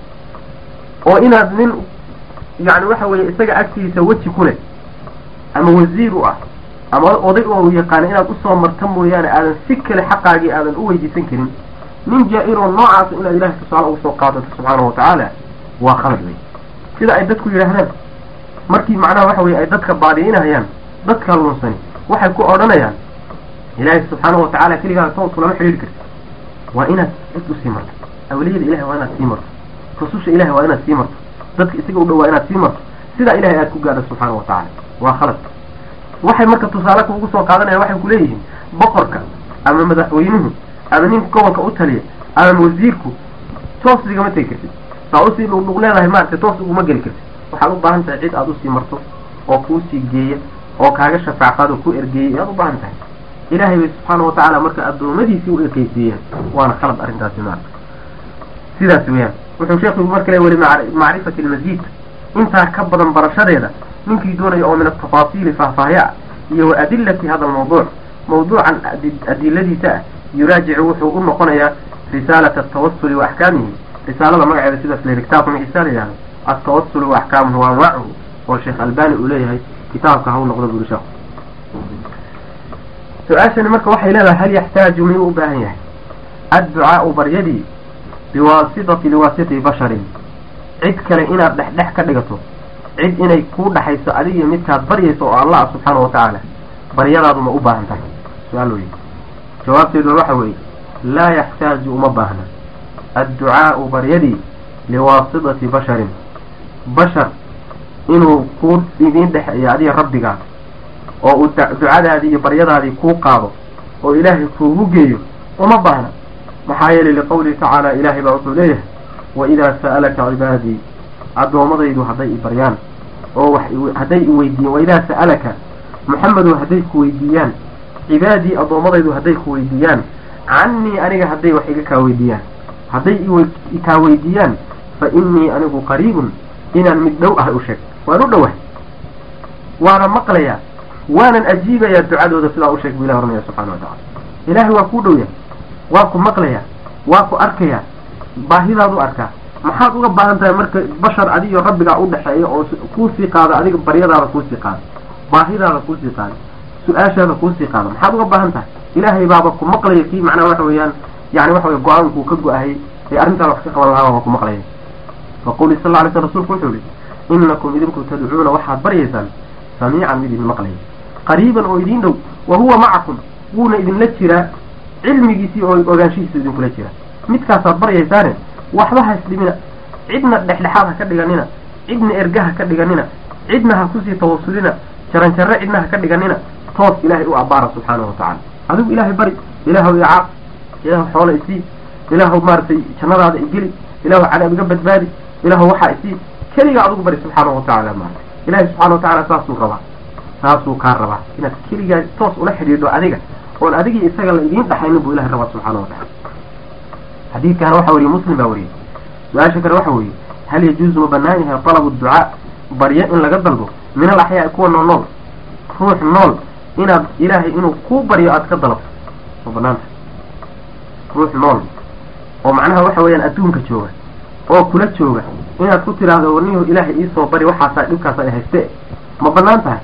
oo inaad nin yani waxa weeye isaga agtiisa weji ku leh ama wasiir u ah ama oday oo yaqaana inaad usoo marta mooyaane aadan si kale xaqaagii aadan u weydiisan karin nin jaa-iroo noocaasa inaad ilahay tusaale uga soo qaadato subxaanahu watacaala waa khalad wey sida ay dadku yidhaahdaan markii macnaha waxa weye ay dadka baadi'inayaan dadka lunsani waxay ku odhanayaan ilaahay subxaanahu watacaala keligaa toosku lama xidhiiri karti waa inaad cid usii marto awliyada ilahay waa inaad sii marto rususha ilahay waa inaad sii marto dadka isaga u dhow waa inaad sii marto sidaa ilahay aad ku gaadho subxaana wa tacaala waa khalad waxay marka tusaale kuugu soo qaadanayaan waxay kuleeyihiin boqorka ama madaxweynuhu ama ninka gobolka u taliya ama wasiirku toos igama tegi kartid saa usii dhugdhug leedahay maaragtay toos uguma geli kartid waxaad u baahan tahay cid aad usii marto oo kuusii geeya oo kaaga shafaacaad oo ku ergeeyay ayaad u baahan tahay ilaahay bay subxaana wa tacaala marka addoommadiisii u ekeysiiyeen waana khalad arrintaasi maarka sidaas weeyaan wuxuu sheekhu marka le weli macrifati almasiid intaa ka badan barashadeeda ninkii doonaya oo min atafaasiili faahfaahya ah iyo wa adilati hada almawduuc mawduucan adiladiisa ah yuraajicu wuxuu u noqonayaa risaalata altawasuli wa axkaamihi risaalada magaceeda sidaas la kitaabka magiisa la yihahdo altawasulu wa axkaamuhu wa anwaacuhu oo sheekh albani uu leeyahay kitaabka ha u noqdo buri sheekhu su-aashani marka waxay leedahay hal yaxtaaju miyuu u baahan yahay adducaau baryadii biwaasitati liwaasiti basharin cid kale inaad dhexdhex ka dhigato cid inay kuu dhaxayso adigiyo midkaad baryayso oo allah subxaana wa tacaala baryadaadu ma u baahan tahay su-aal wey jawaabteedu waxa weeye laa yaxtaaju uma baahna adducaau baryadii liwaasitati basharin bashar inuu kuu idiin dhexeeyo adiga rabbigaa oo uu ducadaadii iyo baryadaadii kuu qaado oo ilaahay kuugu geeyo uma baahna maxaa yeelay liqawlihi tacaala ilaahay baa wuxuu leeyahay waidaa sa'alaka cibaadii addoommadaydu hadday i baryaan oo wax hadday i weydiiyaan waidaa sa'alaka maxamedow hadday ku weydiiyaan cibaadii addoommadaydu hadday ku weydiiyaan cannii aniga hadday wax iga kaa weydiiyaan hadday ikaa weydiiyaan fa innii anigu qariibun inaan mid dhow ahay u sheeg waan u dhowahay waana maqlayaa waanan ajiibayaa ducadooda sidaa u sheeg bu ilah oranaya subxana wa tacala ilaahay waa kuu dhow yahay waa ku maqlayaa waa ku arkayaa baahidaadu arkaa maxaad uga baahan tahay marka bashar adiyo rabbigaa u dhexeeya oo kuusii qaado adiga baryadaada kuusii qaado baahidaada kuusii qaado su-aashaada kuusii qaado maxaad uga baahan tahay ilaahay baaba ku maqlaya kii macnaha waxa weeyaan yani waxa wey go-aankuu ka go-ahayy ee arrintaada wax ka qaban lahaa waa ku maqlaya faquli sal lla alay sl rsulku wuxuu yihi inakum idinku tadcuuna waxaad baryaysaan samiican mid idin maqlaya qariiban oo idiin dhow wa huwa macakum wuuna idinla jiraa cilmigiisii oo ogaanshihiisa idinkula jira midkaasaad baryaysaane waxba ha isdhimina cidna dhexdhexaad ha ka dhiganina cidna erga ha ka dhiganina cidna ha kusii tawasulina jaranjarre cidna ha ka dhiganina toos ilaahay u abbaara subxaanahu wa tacaala adigu ilaahay bari ilaahow icaaq ilaahu xoola isii ilaahu maaragtay jannadaada igeli ilaahu cadaab iga badbaadi ilaahu waxaa isii keligaa adigu bari subxaanahu wa tacaala maarata ilaahay subxana wa tacala saasuu rabaa saasuu kaa rabaa inaad keligaa toos ula xidhiidho adiga oon adigii isaga la idiin dhaxaynin buu ilahay rabaa subxana wa tacala xadiidkaana waxa weriye muslim baa wariyey su-aasha kale waxa weeye hal yajuuzu ma banaan yahay talabu ducaa baryo in laga dalbo min al axyaai kuwa nool nool ruux nool inaad ilaahay inuu kuu baryo aad ka dalabto ma banaanta ruux nool oo macnaha waxa weeyaan adduunka jooga oo kula jooga inaad ku tidhaahdo warnihu ilaahay iisoo bari waxaasaa dhibkaas ay hayste ma banaan tahay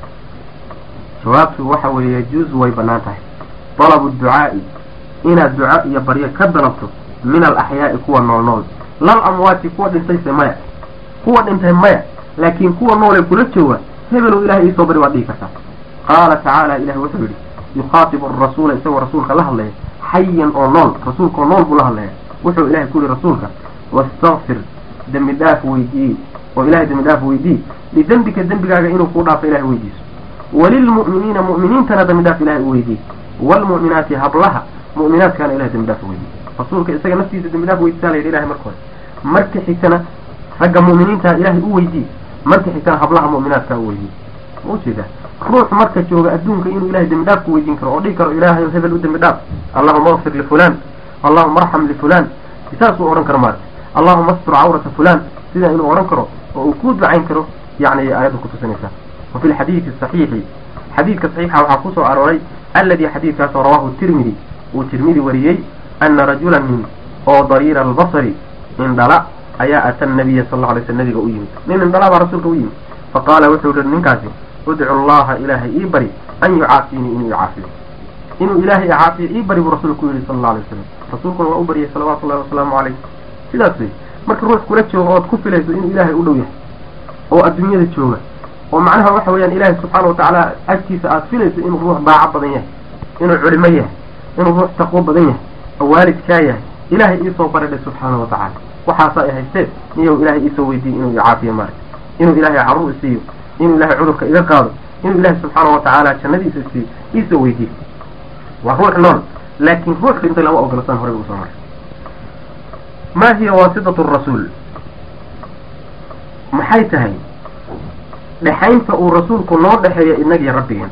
jawaabtu waxa weeye yajuuzu way banaan tahay dalabu ducaa'i inaad duco iyo baryo ka dalabto min al axyaa'i kuwa nool nool lal amwaati kuwa dhintayse maya kuwa dhintay maya laakiin kuwa noolee kula jooga hebelow ilahay iisoo bari waad dhihi kartaa qaala tacaala ilahi wuxuu yidhi yukhaatibu arasuula isagoo rasuulka la hadlaya xayan oo nool rasuulkaoo nool buu la hadlaya wuxuu ilahay ku yihi rasuulka wastakfir dembi dhaaf weydiiye oo ilahay dembi dhaaf weydiiye lidembika dembigaaga inuu kuu dhaafo ilahay weydiiso walilmu'miniina mu'miniintana dembi dhaaf ilahay u weydiiye waalmu'minaati hablaha mu'minaadkaana ilahay dembi dhaaf weydiiye rasuulka isaga naftiisa dembi dhaaf weydiisaa la yidhi ilahay marka hore marka xigtana ragga mu'miniinta ilaahay u weydiiye marka xigtana hablaha mu'minaadkaa u weydiiye ma ujeedaa ruux marka jooga adduunka inuu ilahay dembi dhaaf ku weydiin karo oo dhihi karo ilaahay hebel u dembi dhaaf allahuma akfir lifulaan allahuma arxam lifulaan saasuu odhan karo maarata allahuma astur cawrata fulaan sidaa inuu odhan karo oo uu ku ducayn karo yani aayadda kutusinaysaa wa fi lxadiidi saxiixi xadiidka saxiixa waxaa kusoo arooray alladii xadiidkaasoo rawaahu tirmidi uu tirmidi wariyey ana rajulan nin oo dariira albasari indhala ayaa ata nabiya sal lla alay sl nabiga u yimid nin indhala baa rasuulka u yimid faqaala wuxuu yihi ninkaasi udcu allaha ilaahay ii bari an yucaafiinii inuu icaafiyo inuu ilaahay icaafiyo ii bari buu rasuulku yihi sala alla alay wasalam rasuulkuna waa u baryay salawaatu ullahi wasalaamu calayh sidaas wey marka ruux kula jooga ood ku filayso inuu ilaahay u dhow yahay oo adduunyada jooga oo macnaha waxa weeyaan ilaahay subxaana watacaala agtiisa aada filayso inuu ruux daaco badan yahay inuu culimo yahay inuu ruux taqwo badan yahay oo waalidkaa yahay ilaahay iisoo baridhay subxaana wa tacaala waxaasa ay haysteen niyow ilaahay iisoo weydiiyey inuu icaafiyo maarag inuu ilaahay carruur isiiyo inuu ilaahay cudurka iga qaado inuu ilaahay subxaana wa tacaala jannadiisa siiyo iisoo weydiiyo waa ruux nool laakiin ruux dhintay lama ogolasan horey usoo maray ma hiya waasitatu rasuul maxay tahay dhexaynta uu rasuulku noo dhexeeya inagiyo rabbigeen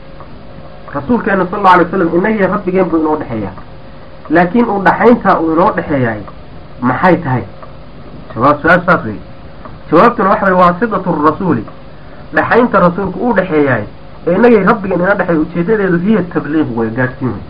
rasuulkeena sal alla alay waslam inagiyo rabbigeen buu inoo dhexeeyaa laakiin uu dhaxayntaa uu inoo dhexeeyaay maxay tahay jawaab su-aal saas wey jawaabtuna waxa way waasitatu rasuuli dhexaynta rasuulku uu dhexeeyaay ee inagay rabbigeen ina dhexeeya ujeedadeedu hiya tabliiq wey gaadhsiin wey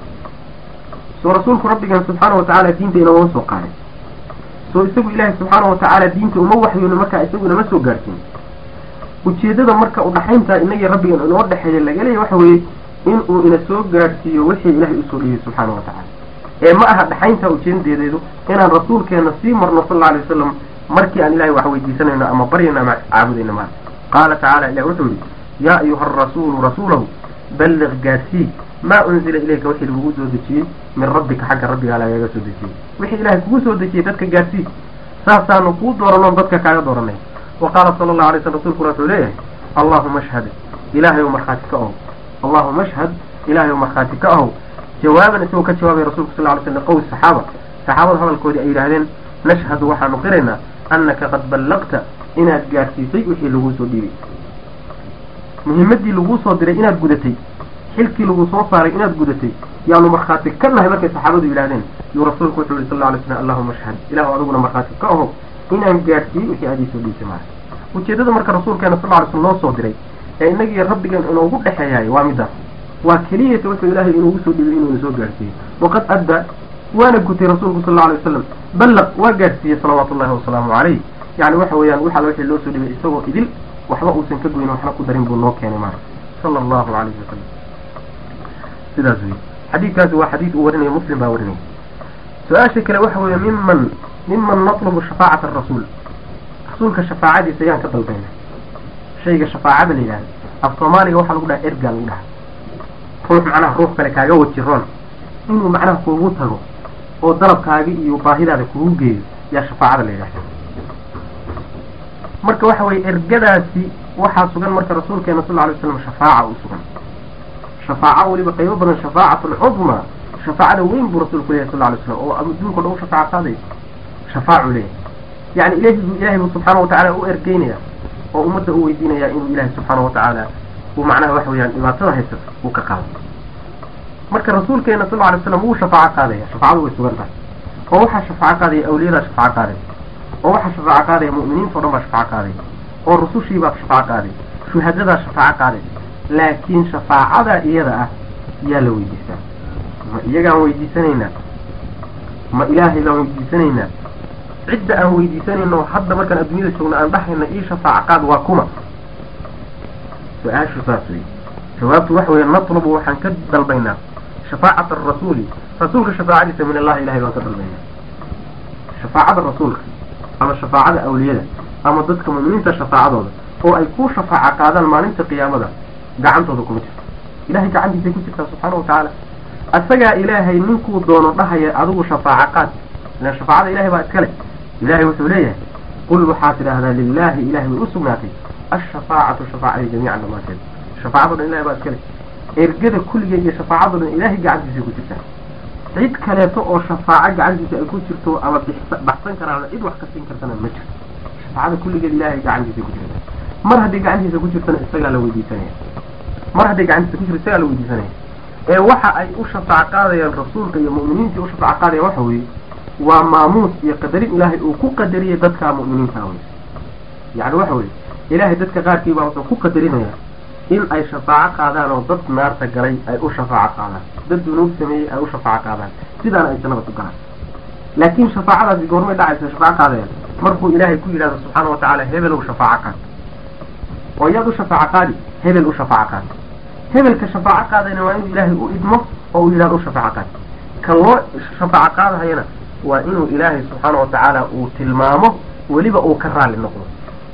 soo rasuulku rabbigeen subxaana watacaala diinta inagama soo qaaday soo isagu ilaahay subxaana watacaala diinta uma waxyooni markaa isagu inama soo gaadhsiin ujeedada marka u dhaxayntaa inagii rabbigeen inoo dhexeeya laga leeya waxa weeye inuu ina soo gaadhsiiyo wixii ilaahay usoo dhiyey subxaana wa tacaala ee ma aha dhaxaynta ujeedadeedu inaan rasuulkeena sii marno sal alla alay wasalam markii aan ilahay wax weydiisanayno ama baryayno ama caabudayno maa qaala tacaala ilah wuxuu yihi yaa ayuha arasuulu rasuulahu balliq gaadsii maa unzila ilayka wixii lagugu soo dejiyey min rabbika xagga rabbigaa lagaga soo dejiyey wixii ilahay kugu soo dejiyey dadka gaadsii saasaanu kuu dooranoon dadka kaaga dooranay wa qaala sala allahu alay slam rsulkuna wuxuu leeyahay allahuma ashhad ilaahay ou markhaati ka ow allahuma ashhad ilaahay ou markhaati ka ahow jawaaban isagoo ka jawaabay rasulku sal ly slam qowl saxaaba saxaabada hadalkoodii ay yidhaahdeen nashhadu waxaanu qiraynaa annaka qad ballaqta inaad gaadhsiisay wixii laguu soo dhiibay muhimadii laguu soo diray inaad gudatay xilkii lagu soo saaray inaad gudatay yaanu markhaati ka nahay markay saxaabadu yidhahdeen yuu rasuulku wuxuu yihi sal lla alay slam allahuma ashhad ilahu adiguna markhaati ka aho inaan gaadhsiiyey wixii aad iisoo dhiibtay maara ujeedada marka rasuulkeena sal ly slm loo soo diray ee inagii rabbigeen inoogu dhexeeyaay waa midaas waa keliyata wuxuu ilaahay inuugu soo dhibay inuuna soo gaadhsiiyey waqad adda waana gutay rasuulku sal alla alay wasalam ballaq waa gaadhsiiyey salawaatu ullahi wasalaamu calayh yani waxa weeyaan waxaa wixii loo soo dhibay isagoo idil waxba uusan ka goyn waxna ku darin buu noo keenay maara sala allahu calayhi wasalam sidaas wey xadiidkaasi waa xadiid uu warinayo muslim baa warinaya su-aasha kale waxa weeye miman miman natlubu shafaacata arasuul rasuulka shafaacadiisa ayaan ka dalbayna shayga shafaacada la yidhahda af soomaaliga waxaa lagu dhaha ergaa lagu dhaha ruux macnaha ruux kale kaaga wajiroon inuu macnaha kuugu tago oo dalabkaaga iyo baahidaada kugu geeyo yaa shafaacada la yidhahda marka waxa weye ergadaasi waxaa sugan marka rasuulkeena sal lla lay slam shafaaca u sugan shafaaco weliba qaybo badan shafaacatun cudma shafaacada weyn buu rasuulku leyahy sal lay slam oo adduunka o dhan u shafaaco qaadaysa shafaacu leeyahy yani ilahi ilahay buu subxaana watacaala u ergeynaya oo ummadda u weydiinaya inuu ilaahay subxaana watacaala uu macnaha waxa weeyaan dhibaatada haysato uu ka qaado marka rasuulkeena sal alay slam wuu shafaaco qaadaya shafaacadu way sugan tahay oo waxaa shafaaco qaadaya awliyadaa shafaaco qaadaya oo waxaa shafaaco qaadaya mu'miniinta o dhan baa shafaaco qaadaya oo rusushiibaa shafaaco qaadaya shuhadadaa shafaaco qaadaya laakiin shafaacada iyada ah yaa la weydiistaa ma iyagaan weydiisanaynaa ma ilaahay baan weydiisanaynaa cidda aan weydiisanayno hadda markaan adduunyada joogno aan dhahayna ii shafaaco qaad waa kuma su-aashu saas wey jawaabtu waxa weeye natlubu waxaan ka dalbaynaa shafaacata arasuuli rasuulka shafaacadiisa min allahi ilahay baan ka dalbaynaa shafaacada rasuulka ama shafaacada awliyada ama dadka mu'miniinta shafaacadooda oo ay ku shafaaco qaadaan maalinta qiyaamada gacantooda kuma jirto ilahay gacantiisay ku jirtaa subxaana watacaala asagaa ilaahay ninkuu doono dhahaya adigu shafaaco qaad ilaan shafaacada ilahay baa iskale ilahay wuxuu leeyahay qul waxaad tidhaahdaa lilahi ilahay way u sugnaatay ashafaacatu shafaacadii jamiican dhammaanteed shafaacado dhan ilahay baa iskale ergada kulligeed iyo shafaacado dhan ilahay gacantiisay ku jirtaa cid kaleeto oo shafaaco gacantiisa ay ku jirto ama baxsan karaan cid wax ka siin kartana ma jirto shafaacada kulligeed ilahay gacantiisay ku jirta mar haddii gacantiisa ku jirtana isagaa la weydiisanaya mar hadday gacantiisa ku jirto isagaa la weydiisanaya ee waxa ay u shafaac qaadayaan rasuulka iyo mu'miniintii u shafaac qaadayaan waxa weeye waa maamuus iyo qadarin ilaahay uu ku qadariyay dadka mu'miniinta wey yacni waxa weye ilaahay dadka qaarkii baa wuxuu ku qadarinaya in ay shafaaco qaadaan oo dad naarta galay ay u shafaaco qaadaan dad dunuub sameeyey ay u shafaaco qaadaan sidaana ay jannada ku galaan laakiin shafaacadaasi goormay dhacaysa shafaaco qaadayaan markuu ilaahay ku yidhahdo subxaana wa tacaala hebelow shafaaco qaad oo yaad u shafaaco qaadi hebel u shafaaco qaad hebelka shafaaco qaadayna waa inuu ilaahay u idmo oo uu yidhahdo u shafaaco qaad kan loo shafaaco qaadahayana waa inuu ilaahay subxaana wa tacaala uu tilmaamo weliba uu ka raalli noqdo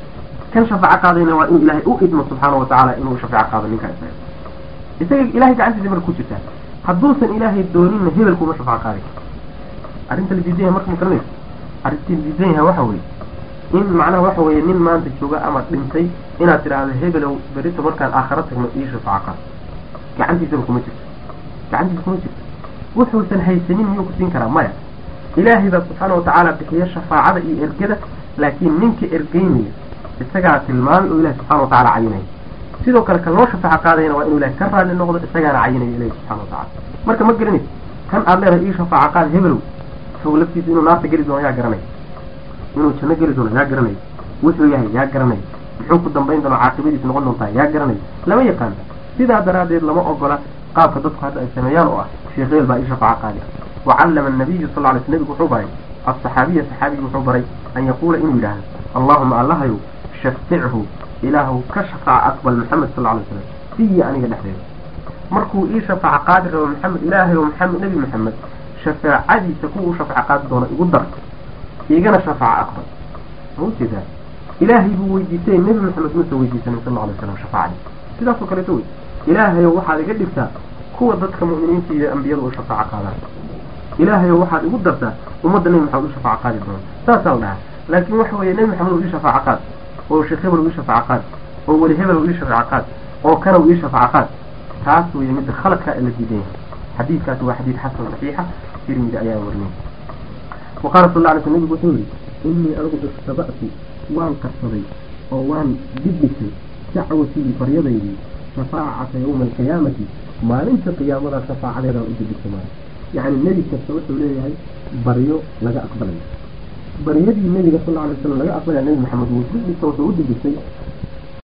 kan shafaaco qaadayna waa inuu ilaahay u idmo subxaana wa tacaala inuu shafaaco qaado ninkaa isaga isaga ilahay gacantiisa marka ku jirtaa hadduusan ilaahay dooninna hebel kuma shafaaco qaadi karo arrinta la diidan yahay marka ma garanayso arrinta la diidan yahay waxa weeye in macnaha waxa weeye nin maanta jooga ama dhintay inaad tidhaahdo hebelow berito markaan aakharo tagno ii shafaaco qaado gacantiisaba kuma jirto gacantiisa kuma jirto wuxuusan haysanin miyuu ku siin karaa maya ilaahay baa subxaana watacaala bixiya shafaacada iyo ergada laakiin ninka ergeynaya isagaa tilmaamay oo ilahi subxana watacala cayinaya sidoo kale kan loo shafaaco qaadayana waa inuu ilahay ka raali noqdo isagaana cayinaya ilahi subxana watacala marka ma garanaysa kan aad leedahay ii shafaaco qaad hebelow isagu laftiisa inuu naarta geli doono yaa garanaya inuu janno geli doono yaa garanaya wuxuu yahay yaa garanaya muxuu ku dambayn doono caaqibadiisa noqon doontaa yaa garanaya lama yaqaano sidaa daraaddeed lama ogola qaabka dadku hadda ay sameeyaan oo ah sheekh heel baa ii shafaaco qaadi wacallama annabiyu sal lla lay sl nebigu wuxuu baray alsaxaabiya saxaabigi wuxuu baray an yaquula inuu yidhaahdo allahuma allahayow shafichu ilaahu ka shafaaca aqbal maxamed sal lla lay slam fiyi aniga dhexdeeda markuu ii shafaaco qaadi rabo maxamed ilaahayow maxamed nebi maxamed shafaacadiisa kuwa u shafaaco qaadi doona igu dar igana shafaaco aqbal ma ujeedaa ilaahay buu weydiistay nebi maxamed muusa weydiisanin sal lla alay slam shafaacadii sidaasoo kaleeto wey ilaahayow waxaad iga dhigtaa kuwa dadka mu'miniinta iyo ambiyada u shafaaco qaadaan ilaahayow waxaad igu dartaa ummadda nebi maxamed u shafaaco qaadi doona saasaa la dhahaa laakiin waxa weeye nebi maxamed u ii shafaaco qaad oo sheekh hebel u ii shafaaco qaad oo weli hebel u ii shafaaco qaad oo kana u ii shafaaco qaad taas weeye midda khaladka ee la diidan yahay xadiidkaasi waa xadiid xasan saxiixa tirmidi ayaa warinay waqaala sal alla alay sl nebigu wuxuu yihi innii anigu istaba'tu waan qarsaday oo waan dibdhisay dacwatii baryadaydii shafaacata yawma alqiyaamati maalinta qiyaamada shafaacadeedaan u dibdhisay maala yacni nebi kasta wuxuu leeyahay baryo laga aqbalayo baryadii nebiga sal alla alay slam laga aqbalaya nebi maxamed wuu dibdhisa wuxuu u dibdhisay